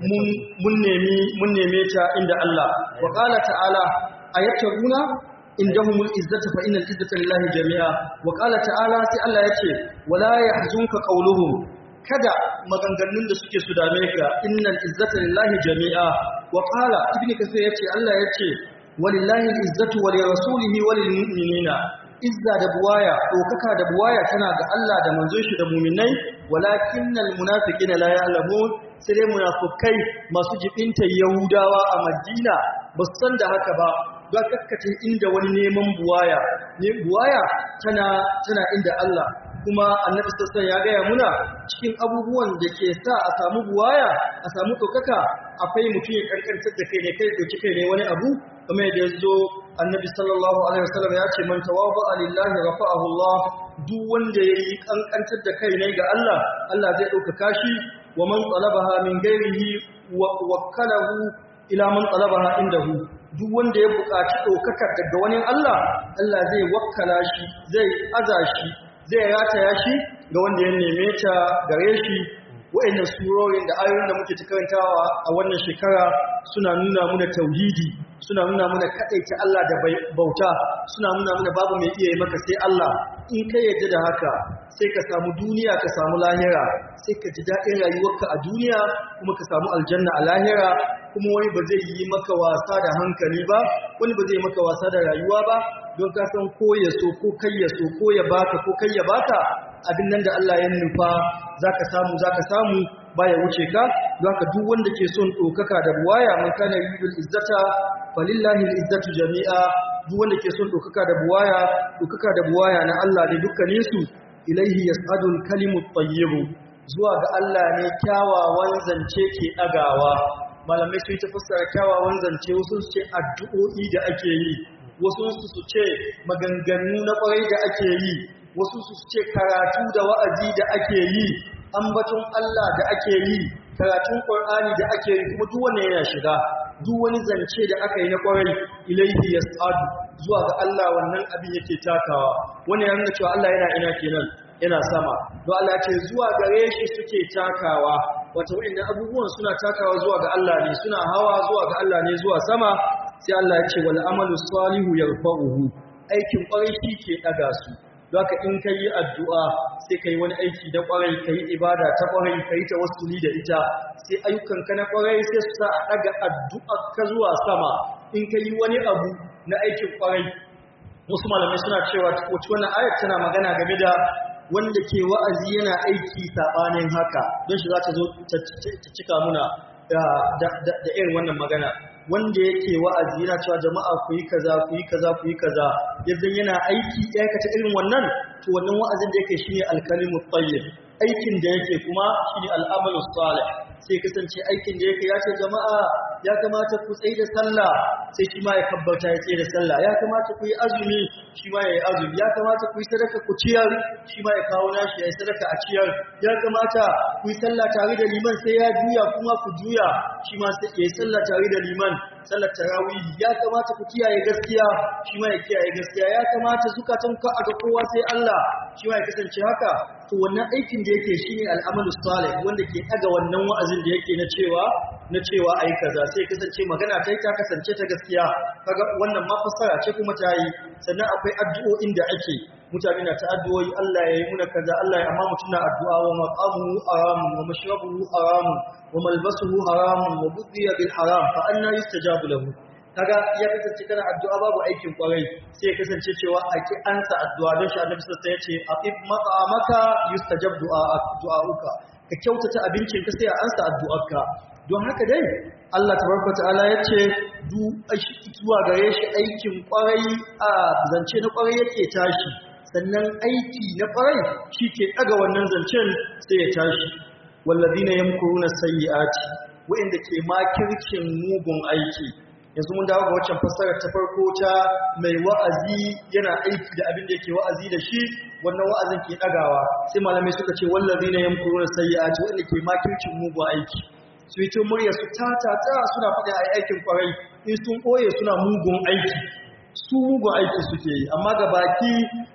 mun neme ta inda Allah wa qala ta'ala ayattaguna indahumul izzata fa innal izzata lillahi jami'a wa qala ta'ala sai Allah yace wala yahzunka qawluhum kada maganganun da suke su dame ka innal izzata lillahi jami'a wa qala ibnu kasir yace Allah yace walillahi al-izzatu wa lirasulihi wa lilmu'minina izza da buwaya dokaka da buwaya tana ga Allah da manzon shi da mu'minai walakinnal munafiqina la ya'lamun sai dai munafikai masu jibinta yahudawa a Madina ba su san da haka ba ga kakkace inda wani neman buwaya ne buwaya tana tana inda Allah kuma annabi sassan ya gaya muna cikin abubuwan da ke sa a samu buwaya a samu ɗaukaka akwai mutum ya kankantar da kai ne kai ɗauki kai ne wani abu kuma yadda ya zo annabi sallallahu alaihi wasallam ya ce man tawaba lillahi rafa'ahu Allah duk wanda ya yi kankantar da kai ne ga Allah Allah zai ɗaukaka shi wa man talabaha min ghairihi wa wakkalahu ila man talabaha indahu duk wanda ya buƙaci ɗaukaka daga wani Allah Allah zai wakkala shi zai aza shi zai rataya shi ga wanda ya neme ta gare shi wa'annan surorin da ayoyin da muke ta karantawa a wannan shekara suna nuna muna tauhidi suna nuna muna kadaita Allah da bauta suna nuna muna babu mai iya yi maka sai Allah in ka yarda da haka sai ka samu duniya ka samu lahira sai ka ji daɗin rayuwarka a duniya kuma ka samu aljanna a lahira kuma wani ba zai yi maka wasa da hankali ba wani ba zai maka wasa da rayuwa ba don ka san ko ya so ko kai ya so ko ya baka ko kai ya baka abin nan da Allah ya nufa zaka samu zaka samu baya wuce ka don haka duk wanda ke son ɗaukaka da buwaya man kana yuridul izzata falillahi izzatu jami'a duk wanda ke son ɗaukaka da buwaya ɗaukaka da buwaya na Allah ne dukkanin su ilaihi yas'adul kalimut tayyib zuwa ga Allah ne kyawawan zance ke ɗagawa malamai sun ta fassara kyawawan zance wasu su ce addu'o'i da ake yi wasu su ce maganganu na ƙwarai da ake yi wasu su ce karatu da wa'azi da ake yi ambaton Allah da ake yi karatun Qur'ani da ake yi kuma duk wanda yana shiga duk wani zance da aka yi na ƙwarai ilaihi yas'adu zuwa ga Allah wannan abin yake takawa wannan yana cewa Allah yana ina kenan yana sama don Allah ce zuwa gare shi suke takawa wato wa'annan abubuwan suna takawa zuwa ga Allah ne suna hawa zuwa ga Allah ne zuwa sama sai Allah ya ce wal amalu salihu yarfa'uhu aikin ƙwarai shi ke daga su don haka in ka yi addu'a sai ka yi wani aiki na ƙwarai ka yi ibada ta ƙwarai ka yi ta wasuli da ita sai ayyukanka na ƙwarai sai su sa a ɗaga addu'a ka zuwa sama in ka yi wani abu na aikin ƙwarai wasu malamai suna cewa wacce wannan ayat tana magana game da wanda ke wa'azi yana aiki saɓanin haka don shi za ta zo ta cika muna da irin wannan magana wanda yake wa'azi yana cewa jama'a ku yi kaza ku yi kaza ku yi kaza yadda yana aiki ya aikata irin wannan to wannan wa'azin da yake shine alkalimu tayyib aikin da yake kuma shine al'amalu salih sai kasance aikin da yake ya ce jama'a ya kamata ku tsaye da sallah sai shi ma ya kabbata ya tsaye da sallah ya kamata ku yi azumi shi ma ya yi azumi ya kamata ku yi sadaka ku ciyar shi ma ya kawo nashi ya yi sadaka a ciyar ya kamata ku yi sallah tare da liman sai ya juya kuma ku juya shi ma sai ya yi sallah tare da liman sallar tarawih ya kamata ku kiyaye gaskiya shi ma ya kiyaye gaskiya ya kamata zukatan ka aga kowa sai Allah shi ma ya kasance haka to wannan aikin da yake shine al'amalu salih wanda ke daga wannan wa'azin da yake na cewa na cewa ai kaza sai kasance magana ta ta kasance ta gaskiya kaga wannan ma fassara ce kuma ta yi sannan akwai addu'o'in da ake mutane na ta addu'o'i Allah ya yi muna kaza Allah ya amma mutum na addu'a wa maqamuhu haramun wa mashrabuhu haramun wa malbasuhu haramun wa budhiya bil haram fa anna yustajabu lahu kaga ya kasance kana addu'a babu aikin kwarai sai ya kasance cewa a ki ansa addu'a don shi annabi sallallahu alaihi wasallam ya ce aqib maqamaka yustajab du'a du'auka ka kyautata abincin ka sai a ansa addu'arka don haka dai Allah tabaraka ta'ala ya ce du zuwa gare shi aikin kwarai a zance na kwarai yake tashi sannan aiki na kwarai shi ke daga wannan zancen sai ya tashi wallazina yamkuruna sayyi'ati wa'inda ke makircin mugun aiki yanzu mun dawo ga waccan fassarar ta farko ta mai wa'azi yana aiki da abin da yake wa'azi da shi wannan wa'azin ke dagawa sai malamai suka ce wallazina yamkuruna sayyi'ati wa'inda ke makircin mugun aiki su yi tun murya su ta ta ta suna faɗi a aikin kwarai in sun ɓoye suna mugun aiki su mugun aiki suke yi amma ga baki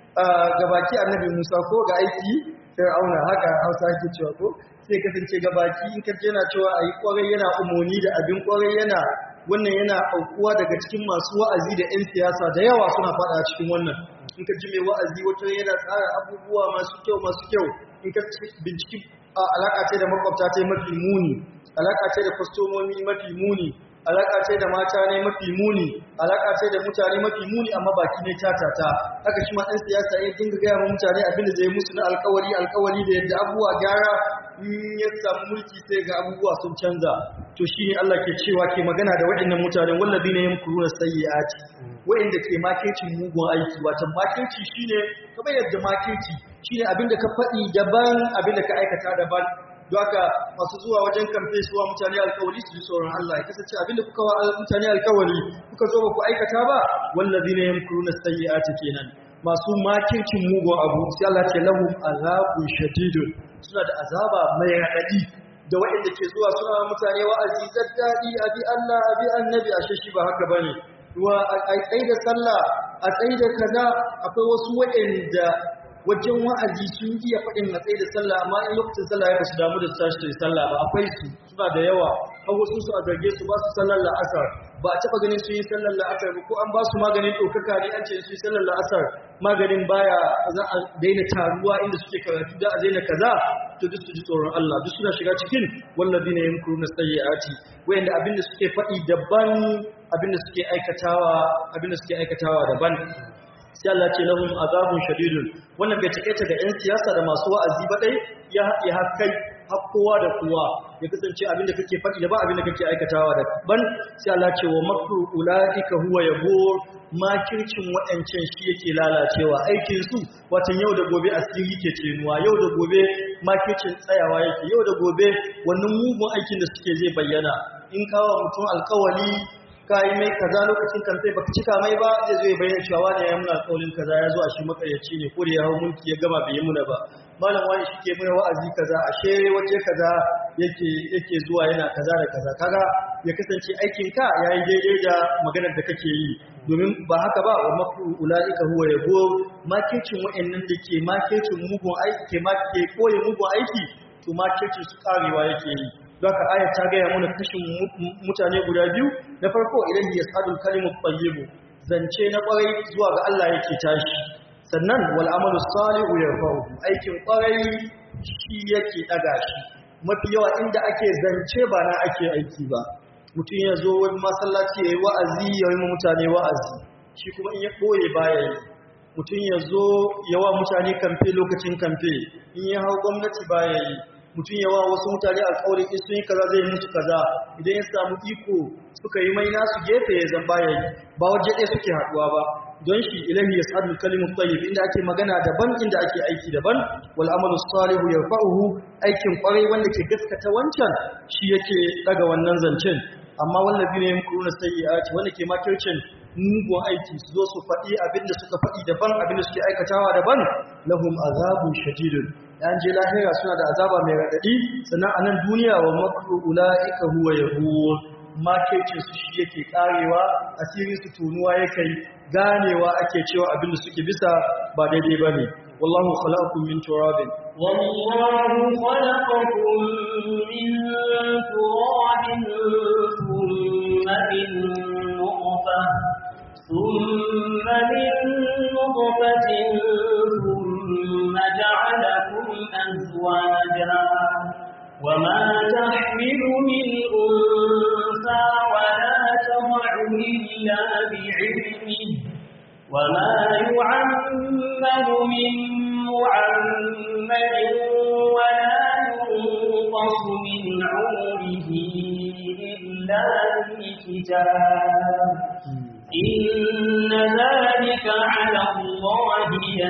ga baki annabi musa ko ga aiki fir'auna haka hausa ake cewa ko sai kasance ga baki in ka yana cewa a yi kwarai yana umoni da abin kwarai yana wannan yana aukuwa daga cikin masu wa'azi da 'yan siyasa da yawa suna faɗa a cikin wannan in ka ji mai wa'azi wata yana tsara abubuwa masu kyau masu kyau in ka binciki alaƙa ce da makwabta ta mafi muni alaƙa ce da kwastomomi mafi muni alaƙa ce da mata ne mafi muni alaƙa ce da mutane mafi muni amma baki ne tatata haka shi ma ɗan siyasa ya dinga gaya wa mutane abin da zai musu na alƙawari alƙawari da yadda abubuwa gyara in ya samu mulki sai ga abubuwa sun canza to shi ne Allah ke cewa ke magana da waɗannan mutanen wallabi ne yamkuruna sayyi'ati waɗanda ke makecin mugun aiki wata makeci shine kamar yadda makeci shine abin da ka faɗi daban abin da ka aikata daban haka masu zuwa wajen kamfe suwa mutane alkawari su ji tsoron Allah ya kasance abinda kuka wa mutane alkawari kuka zo ba ku aikata ba wallazi ne yamkuruna sayyi'ati kenan masu makircin mugun abu sai Allah ce lahum azabun shadidun suna da azaba mai radadi da waɗanda ke zuwa suna mutane wa'azi daddadi abi Allah abi annabi ashe shi ba haka bane wa a tsaye da sallah a tsaye da kaza akwai wasu waɗanda wajen wa'azi sun iya faɗin matsayi da sallah amma in lokacin sallah ya basu damu da tashi da sallah ba akwai su suna da yawa har wasu su a zarge su ba su sallar la'asar ba a taɓa ganin sun yi sallar la'asar ba ko an ba su maganin ɗaukaka ne an ce su yi sallar la'asar maganin baya za a daina taruwa inda suke karatu da a daina kaza to duk su ji tsoron Allah duk suna shiga cikin wallazi ne yamkuru na sayyi'ati wayanda abin da suke faɗi daban abin da suke aikatawa abin da suke aikatawa daban sai Allah ce lahum azabun shadidun wannan bai take ta ga yan siyasa da masu wa'azi ba dai ya haɗe hakkai har kowa da kowa ya kasance abin da kake faɗi da ba abin da kake aikatawa da ban sai Allah ce wa makru ulaika huwa yabur makircin waɗancan shi yake lalacewa aikin su watan yau da gobe asiri ke cenuwa yau da gobe makircin tsayawa yake yau da gobe wannan mugun aikin da suke zai bayyana in kawo mutum alkawali ka yi mai kaza lokacin kamfe baka cika mai ba zai zo ya bayyana cewa wani ya muna alƙawarin kaza ya zo a shi makaryaci ne ko da ya hau mulki ya gama bai yi muna ba malam wani shi ke muna wa'azi kaza ashe waje kaza yake yake zuwa yana kaza da kaza kaga ya kasance aikin ka yayi daidai da maganar da kake yi domin ba haka ba wa makru ulaika huwa yabo makircin wa'annan da ke makircin mugun aiki ke make koyi mugun aiki to makircin su karewa yake yi Zaka aya ta gaya mana kashin mutane guda biyu na farko idan ya sadul kalimut tayyibu zance na kwarai zuwa ga Allah yake tashi sannan wal amalu salihu yarfa'u aikin kwarai shi yake daga shi mafi yawa inda ake zance ba na ake aiki ba mutum ya zo wani masallaci yayi wa'azi ya yi mutane wa'azi shi kuma in ya boye baya yi mutum ya zo yawa mutane kamfe lokacin kamfe in ya hau gwamnati baya yi mutum yawa wasu mutane alƙawarin in sun yi kaza zai musu kaza idan ya samu iko suka yi mai nasu gefe ya zan baya yi ba waje ɗaya suke haɗuwa ba don shi ilahi ya sa'adul kalimu tayyib inda ake magana daban inda ake aiki daban wal amalu salihu yarfa'uhu aikin kwarai wanda ke gaskata wancan shi yake daga wannan zancen amma wallazi ne yamkuruna sayyi'ati wanda ke makircin mugun aiki su zo su faɗi abinda suka faɗi daban abinda suke aikatawa daban lahum azabun shadidun yan je lahira suna da azaba mai raɗaɗi sannan a nan duniya wa makru ula'ika huwa yahur makircin su shi yake karewa asirin su tunuwa yake ganewa ake cewa abinda suke bisa ba daidai bane wallahu khalaqakum min turabin والله خلقكم من تراب ثم من نطفة ثم من نطفة ثم جعلكم أزواجا وما تحمل من أنثى ولا تضع إلا بعلمه وما يعمر من معمر ولا ينقص من عمره إلا في كتاب إن ذلك على الله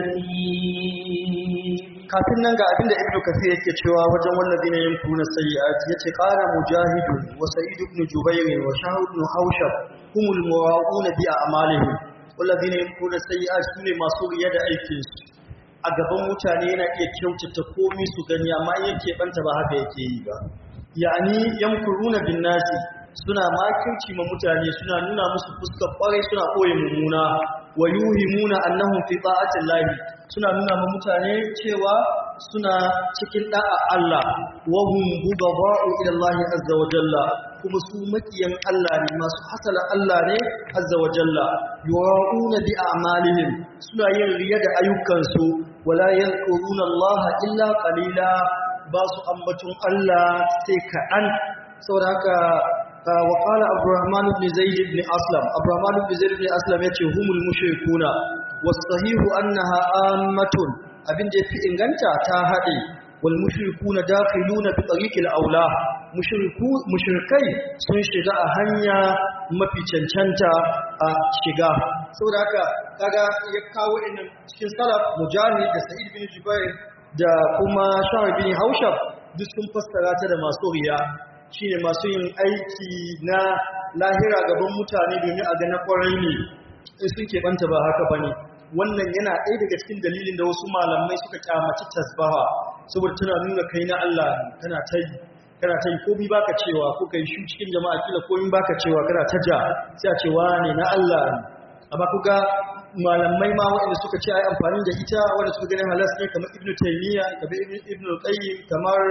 يسير kafin nan ga abinda ibnu kasir yake cewa wajen wallazina yamkuna sayyi'at yace qala mujahidun wa sa'id ibn jubayr wa shahid ibn hawshab humul muwa'una bi a'malihim wallazina yamkuna sayyi'at sune masu riya da aikin su a gaban mutane yana iya kyautata komai su gani amma yake banta ba haka yake yi ba yani yamkuruna bin nasi suna makirci ma mutane suna nuna musu fuskar kwarai suna koyi mummuna wa yuhimuna annahum fi ta'atin lahi suna nuna ma mutane cewa suna cikin da'a Allah wa hum budaba'u ila Allah azza wa jalla kuma su makiyan Allah ne masu hasala Allah ne azza wa jalla yu'auna bi a'malihim suna yin riya da ayyukansu wala yanquruna Allah illa qalila ba su ambaton Allah sai kaɗan saboda haka وقال عبد الرحمن بن زيد بن أسلم عبد الرحمن بن زيد بن أسلم يتي هم المشركون والصحيح أنها آمة abin da yafi inganta ta haɗe wal mushrikuna dakhiluna bi tariqil aula mushriku mushrikai sun shiga a hanya mafi cancanta a shiga saboda haka kaga ya kawo innan cikin salaf mujahid da sa'id bin jubair da kuma shahr bin haushab duk sun fassara ta da masu riya shi ne masu yin aiki na lahira gaban mutane domin a gana kwarai ne in sun keɓanta ba haka ba ne wannan yana ɗaya daga cikin dalilin da wasu malamai suka kyamaci tasbaha saboda tana nuna kai na Allah kana ta yi kana ta yi komi baka cewa ko kai shi cikin jama'a kila komi baka cewa kana ta ja sai a cewa ne na Allah ne amma kuga malamai ma waɗanda suka ce ai amfani da ita wanda suka ganin halas ne kamar ibnu taymiya kamar ibnu qayyim kamar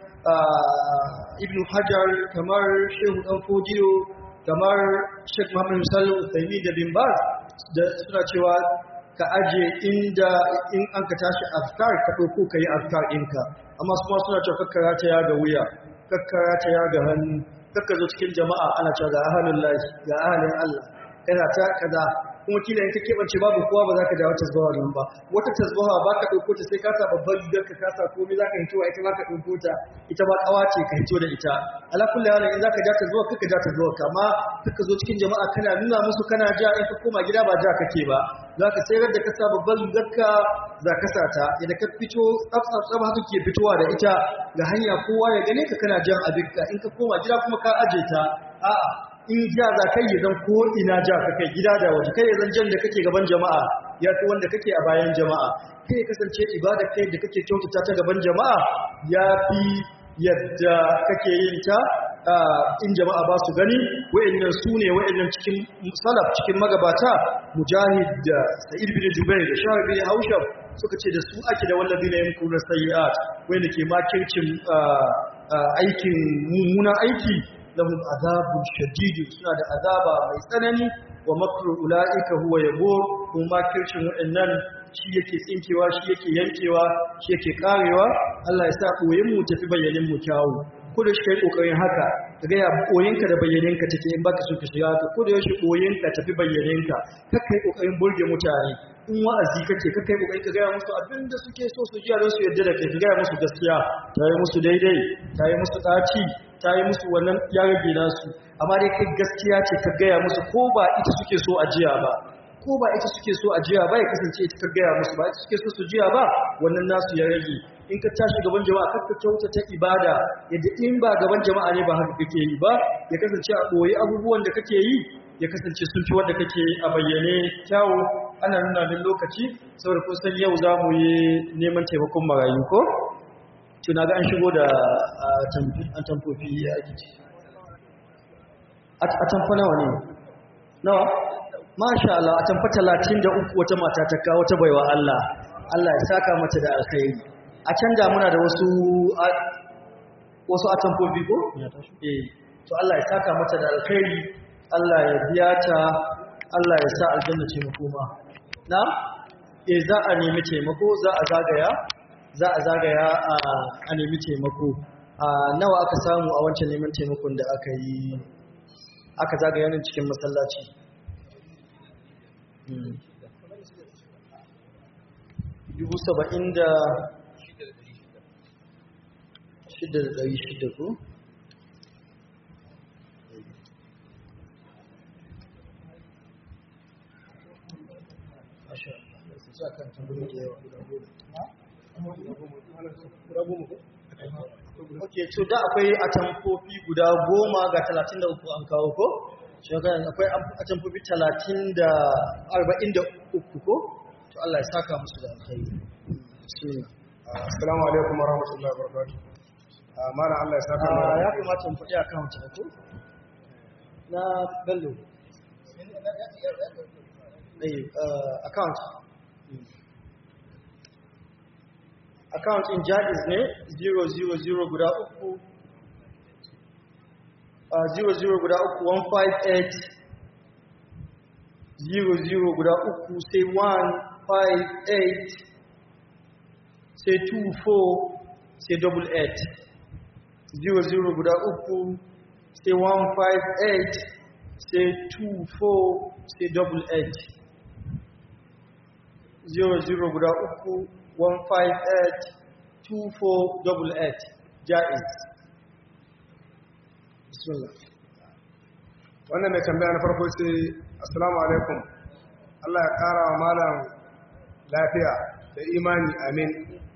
ibn hajar kamar shehu dan fodiyo kamar sheikh muhammad sallu taimi da bin baz da suna cewa ka aje inda in an ka tashi afkar ka ɗauko ka yi afkar ɗinka amma su ma suna cewa kakkara ta ya ga wuya kakkara ta ya ga hannu kakka zo cikin jama'a ana cewa ga ahalin lahi ga ahalin allah kana ta kaza kuma kila in ka keɓance babu kowa ba za ka dawo tasbaha nan ba wata tasbaha ba ka ɗauko ta sai ka sa babban rigar ka kasa komai za ka hito ita ba ka ɗauko ta ita ba ƙawa ce ka hito da ita ala kulli halin in za ka ja ta zuwa kaka ja ta zuwa kama kaka zo cikin jama'a kana nuna musu kana ja in ka koma gida ba ja kake ba za ka sayar da ka sa babban rigar ka za ka sa ta idan ka fito tsaf tsaf tsaf haka ke fitowa da ita ga hanya kowa ya gane ka kana jan abinka in ka koma gida kuma ka aje ta a'a in ja za kai ya zan ko ina ja ka kai gida da waje kai ya zan jan da kake gaban jama'a ya fi wanda kake a bayan jama'a kai kasance ibada kai da kake kyautata ta gaban jama'a ya fi yadda kake yin ta in jama'a ba su gani wa'annan su ne wa'annan cikin salaf cikin magabata mujahid da sa'id bin jubair da shahar bin haushab suka ce da su ake da wallabi na yanku na sayi'at wanda ke makircin aikin mummunan aiki lahum azabun shadid suna da azaba mai tsanani wa makru ulaika huwa yabo kuma makircin waɗannan shi yake tsinkewa shi yake yankewa shi yake karewa Allah ya sa koyin mu tafi bayyanin mu kyawu ko da shi kai kokarin haka kaga ya koyinka da bayyaninka take in baka so ka shiga ka ko da yaushe koyinka tafi bayyaninka kar kai kokarin burge mutane in wa'azi kake kar kai kokarin ka ga musu abinda suke so su ji don su yarda da kai ka ga musu gaskiya tare musu daidai tare musu daci ta yi musu wannan ya rage nasu amma dai kai gaskiya ce ka gaya musu ko ba ita suke so a jiya ba ko ba ita suke so a jiya ba ya kasance ita ka gaya musu ba ita suke so su jiya ba wannan nasu ya rage in ka tashi gaban jama'a kakka kyauta ta ibada yadda in ba gaban jama'a ne ba haka kake yi ba ya kasance a ɓoye abubuwan da kake yi ya kasance sun fi wanda kake a bayyane kyawu ana nuna min lokaci saboda kun san yau za mu yi neman taimakon marayu ko tuna ga an shigo da an tamfofi ya ake ce a tamfa nawa ne nawa masha Allah a tamfa talatin da uku wata mata ta kawo ta baiwa Allah Allah ya saka mata da alkhairi a can da muna da wasu wasu a tamfofi ko? eh to Allah ya saka mata da alkhairi Allah ya biya ta Allah ya sa aljanna ce makoma na eh za a nemi taimako za a zagaya za a zagaya a nemi taimako a nawa aka samu a wancan neman taimakon da aka yi aka zagaya nan cikin masallaci dubu saba'in da shida da ɗari shida ko? ok so da akwai atamfofi guda goma ga talatin da uku an kawo ko? shekaran akwai atamfofi talatin da arba'in da uku ko? to Allah ya saka musu da alkhairi assalamu alaikum warahmatullahi wabarakatuh mana Allah ya saka mu ya kamata mu faɗi account ne ko? na bello account account in jaiz ne 000 guda uku 00 guda uku 158 00 guda uku sai 158 sai 24 sai double 8 00 guda uku sai 158 sai 24 sai double 8 00 guda uku 158-2488 jaiz bismillah wannan mai tambaya na farko ce assalamu alaikum Allah ya kara wa malam lafiya da imani amin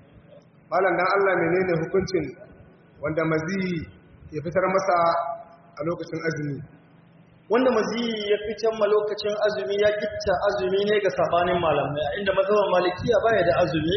malam dan Allah menene hukuncin wanda mazi ya fitar masa a lokacin azumi wanda maziyi ya fitar ma lokacin azumi ya gitta azumi ne ga sabanin malamai inda mazhaban malikiya baya da azumi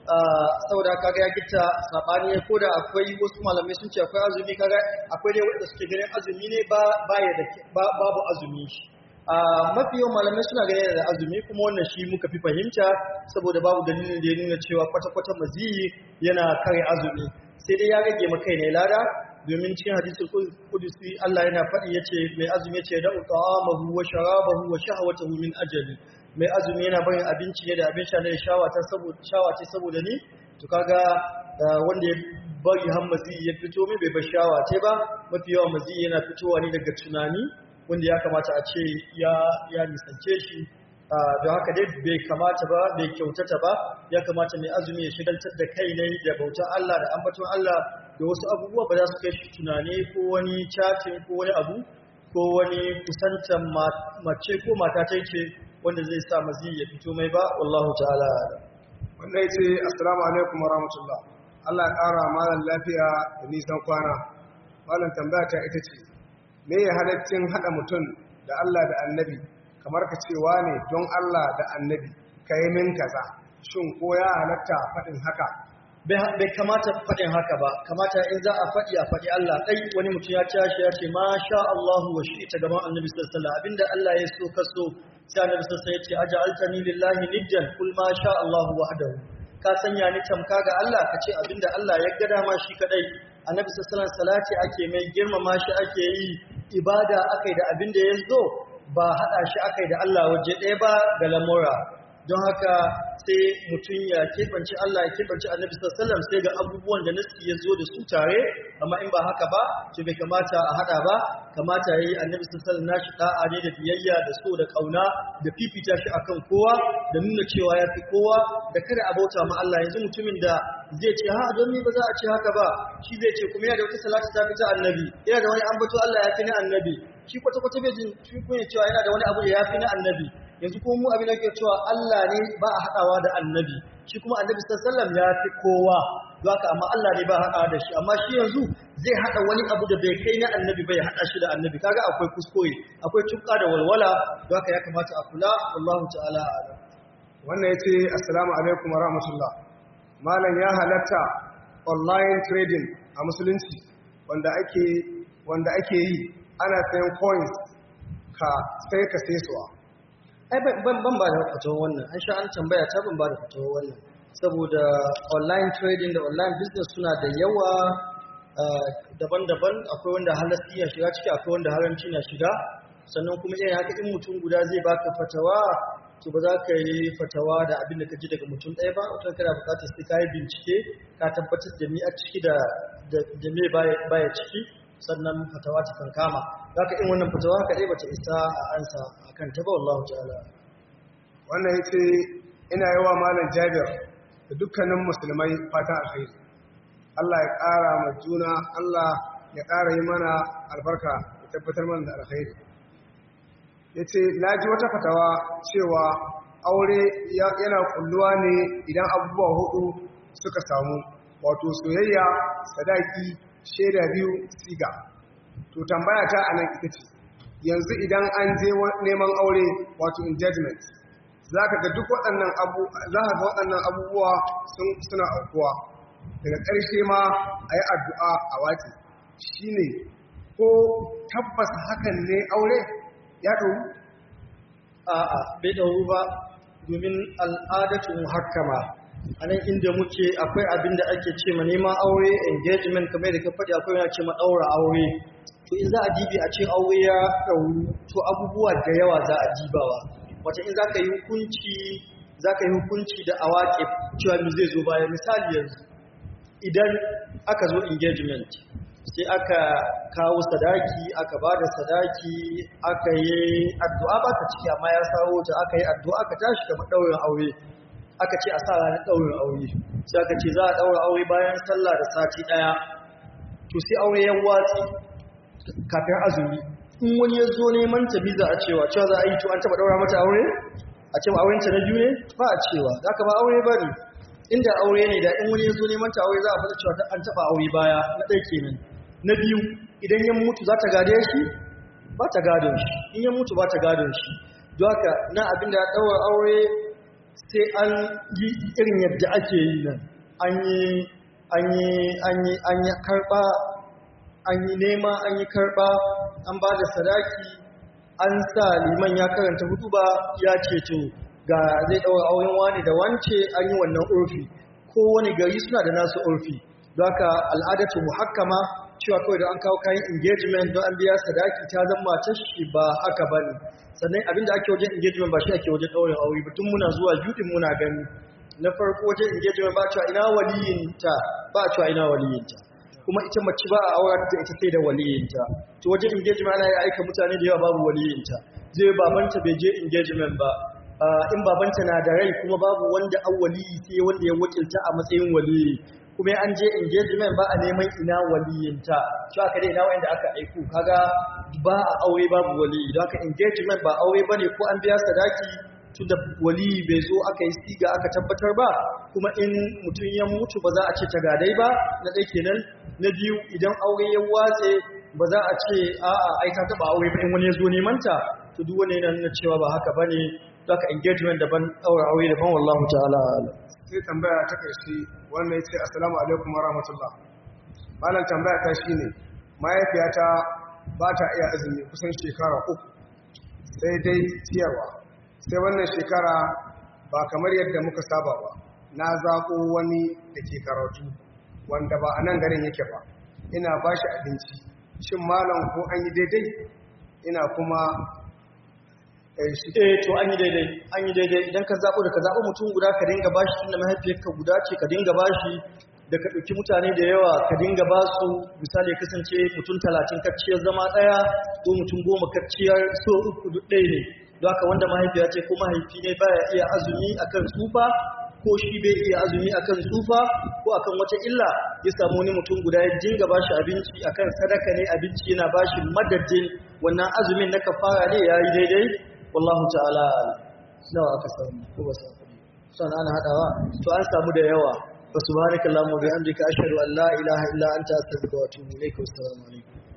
saboda kaga ya gitta sabani ko da akwai wasu malamai sun ce akwai azumi kaga akwai dai wanda suke ganin azumi ne ba baya da babu azumi shi mafi yawan malamai suna ganin da azumi kuma wannan shi muka fi fahimta saboda babu dalilin da ya nuna cewa kwata-kwata maziyi yana kare azumi sai dai ya rage makai ne lada domin cikin hadisul kudusi Allah yana faɗi yace mai azumi yace da ta'amahu wa sharabahu wa shahwatahu min ajali mai azumi yana barin abinci ne da abin sha ne shawata saboda shawace saboda ni to kaga wanda ya bari har mazi ya fito mai bai bar shawace ba mafi yawan mazi yana fitowa ne daga tunani wanda ya kamata a ce ya ya nisance shi don haka dai bai kamata ba bai kyautata ba ya kamata mai azumi ya shigaltar da kai ne da bautar Allah da ambaton Allah da wasu abubuwa ba za su kai shi tunane ko wani cacin ko wani abu ko wani kusantar mace ko mata ta ce wanda zai sa mazi ya fito mai ba wallahu ta'ala wanda ya ce assalamu alaikum wa rahmatullah Allah ya ƙara malam lafiya da nisan kwana malam tambaya ta ita ce me ya halaccin haɗa mutum da Allah da annabi kamar ka cewa ne don Allah da annabi ka yi min kaza shin ko ya halatta faɗin haka bai kamata faɗin haka ba kamata in za a faɗi a faɗi Allah ɗai wani mutum ya tashi ya ce ma sha Allahu wa shi ta gaban annabi sallallahu alaihi abinda Allah ya so ka so sai annabi sallallahu alaihi ya ce aja'altani lillahi niddan kul ma sha Allahu wahdahu ka sanya ni tamka ga Allah ka ce abinda Allah ya ga dama shi kadai annabi sallallahu alaihi salati ake mai girmama shi ake yi ibada akai da abinda ya zo ba hada shi akai da Allah waje ɗaya ba da lamura don haka sai mutum ya keɓance Allah ya keɓance annabi sallallahu sai ga abubuwan da nasi ya zo da su tare amma in ba haka ba to bai kamata a hada ba kamata yayi annabi sallallahu nashi da'a ne da biyayya da so da kauna da fifita shi akan kowa da nuna cewa ya fi kowa da kada a bauta ma Allah yanzu mutumin da zai ce ha don ni ba za a ce haka ba shi zai ce kuma yana da wata salati ta fita annabi yana da wani ambato Allah ya fi na annabi shi kwata-kwata bai jin shi kuma cewa yana da wani abu da ya fi na annabi yanzu kuma mu abin da ke cewa Allah ne ba a haɗawa da annabi shi kuma annabi sallallahu ya fi kowa haka amma Allah ne ba a haɗawa da shi amma shi yanzu zai haɗa wani abu da bai kai na annabi bai haɗa shi da annabi kaga akwai kuskure akwai tukka da walwala haka ya kamata a kula wallahu ta'ala a'lam wannan yace assalamu alaikum wa rahmatullah malam ya halatta online trading a musulunci wanda ake wanda ake yi ana sayan coins ka sai ka sai suwa ai ban ban ba da fatawar wannan an sha an tambaya ta ban ba da fatawar wannan saboda online trading da online business suna da yawa daban-daban akwai wanda halasti ya shiga ciki akwai wanda haramci na shiga sannan kuma irin haka in mutum guda zai baka fatawa to ba za ka yi fatawa da abin da ka ji daga mutum ɗaya ba wata kana buƙatar sai ka yi bincike ka tabbatar da ni a ciki da da me baya ciki sannan fatawa ta kan kama zaka in wannan fatawa haka dai bata isa a ansa akan ta ba wallahu ta'ala wannan ya ce ina yi wa malam jabir da dukkanin musulmai fatan alkhairi Allah ya ƙara ma juna Allah ya ƙara yi mana albarka ya tabbatar mana da alkhairi ya ce na ji wata fatawa cewa aure yana kulluwa ne idan abubuwa hudu suka samu wato soyayya sadaki shaida biyu siga to tambaya ta anan ita ce yanzu idan an je neman aure wato engagement za ka ga duk waɗannan abu za ka ga waɗannan abubuwa suna aukuwa daga ƙarshe ma a yi addu'a a wace shi ne ko tabbas hakan ne aure ya ɗau a'a bai ɗauru ba domin al'adatu muhakkama a nan inda muke akwai abin da ake ce ma neman aure engagement kamar da ka faɗi akwai yana ce ma ɗaura aure to in za a dibi a ce aure ya ɗauru to abubuwa da yawa za a dibawa wata in za ka yi hukunci za ka yi hukunci da awaƙe cewa mi zai zo baya misali yanzu idan aka zo engagement sai aka kawo sadaki aka ba da sadaki aka yi addu'a ba ta ciki amma ya sawo ta aka yi addu'a aka tashi kamar ɗaurin aure aka ce a sa ranar ɗaurin aure sai aka ce za a ɗaura aure bayan sallah da sati ɗaya to sai aure ya watsi kafin azumi in wani ya zo neman ta biza a cewa cewa za a yi to an taɓa ɗaura mata aure a cewa aurenta na biyu ne ba a cewa za ka ba aure ba ne inda aure ne da in wani ya zo neman ta aure za a fata cewa an taɓa aure baya na ɗaya kenan na biyu idan ya mutu za ta gade shi ba ta gadon shi in ya mutu ba ta gadon shi don haka na abin da ya ɗaura aure sai an yi irin yadda ake yi nan an yi an yi an yi an yi karɓa an yi nema an yi karɓa an ba da sadaki an sa liman ya karanta hudu ba ya ce to ga zai ɗaura auren wani da wance an yi wannan urfi kowane gari suna da nasu urfi don haka al'adatu muhakkama cewa kawai da an kawo kayan engagement don an biya sadaki ta zama ta shi ba haka ba ne sannan abinda ake wajen engagement ba shi ake wajen ɗaurin aure ba tun muna zuwa juɗin muna gani na farko wajen engagement ba cewa ina waliyinta ba cewa ina waliyinta kuma ita mace ba a auren da ita sai da waliyinta to wajen engagement ana yi aika mutane da yawa babu waliyinta zai babanta bai je engagement ba in babanta na da rai kuma babu wanda an waliyi sai wanda ya wakilta a matsayin waliyi kuma an je engagement ba a neman ina waliyinta shi aka dai ina wanda aka aiku kaga ba a aure babu waliyi don haka engagement ba aure bane ko an biya sadaki tunda waliyi bai zo aka yi siga aka tabbatar ba kuma in mutum ya mutu ba za a ce tagadai ba na ɗaya kenan na biyu idan aure ya watse ba za a ce a'a ai ka taba aure ba in wani ya zo neman ta to duk wani yana nuna cewa ba haka bane don haka engagement daban aure aure daban wallahu ta'ala a'lam sai tambaya ta ƙarshe wannan ya ce assalamu alaikum warahmatullah malam tambaya ta shi ne mahaifiyata ba ta iya azumi kusan shekara uku sai dai ciyarwa sai wannan shekara ba kamar yadda muka saba ba na zaɓo wani da ke karatu wanda ba a nan garin yake ba ina ba shi abinci shin malam ko an yi daidai ina kuma eh to an yi daidai an yi daidai idan ka zaɓo da ka zaɓo mutum guda ka dinga bashi tunda mahaifiyarka guda ce ka dinga bashi da ka ɗauki mutane da yawa ka dinga ba su misali kasance mutum talatin kacciyar zama ɗaya ko mutum goma kacciyar so uku duk ɗaya ne don haka wanda mahaifiya ce ko mahaifi ne baya iya azumi akan tsufa ko shi bai iya azumi akan tsufa ko akan wata illa ya samu wani mutum guda ya dinga bashi abinci akan sadaka ne abinci yana bashi madadin wannan azumin na kafara ne yayi daidai wallahu ta'ala nawa aka samu ko ba samu sana ana hadawa to an samu da yawa fa subhanakallahumma wa bihamdika ashhadu an la ilaha illa anta astaghfiruka wa atubu ilaik wa assalamu alaikum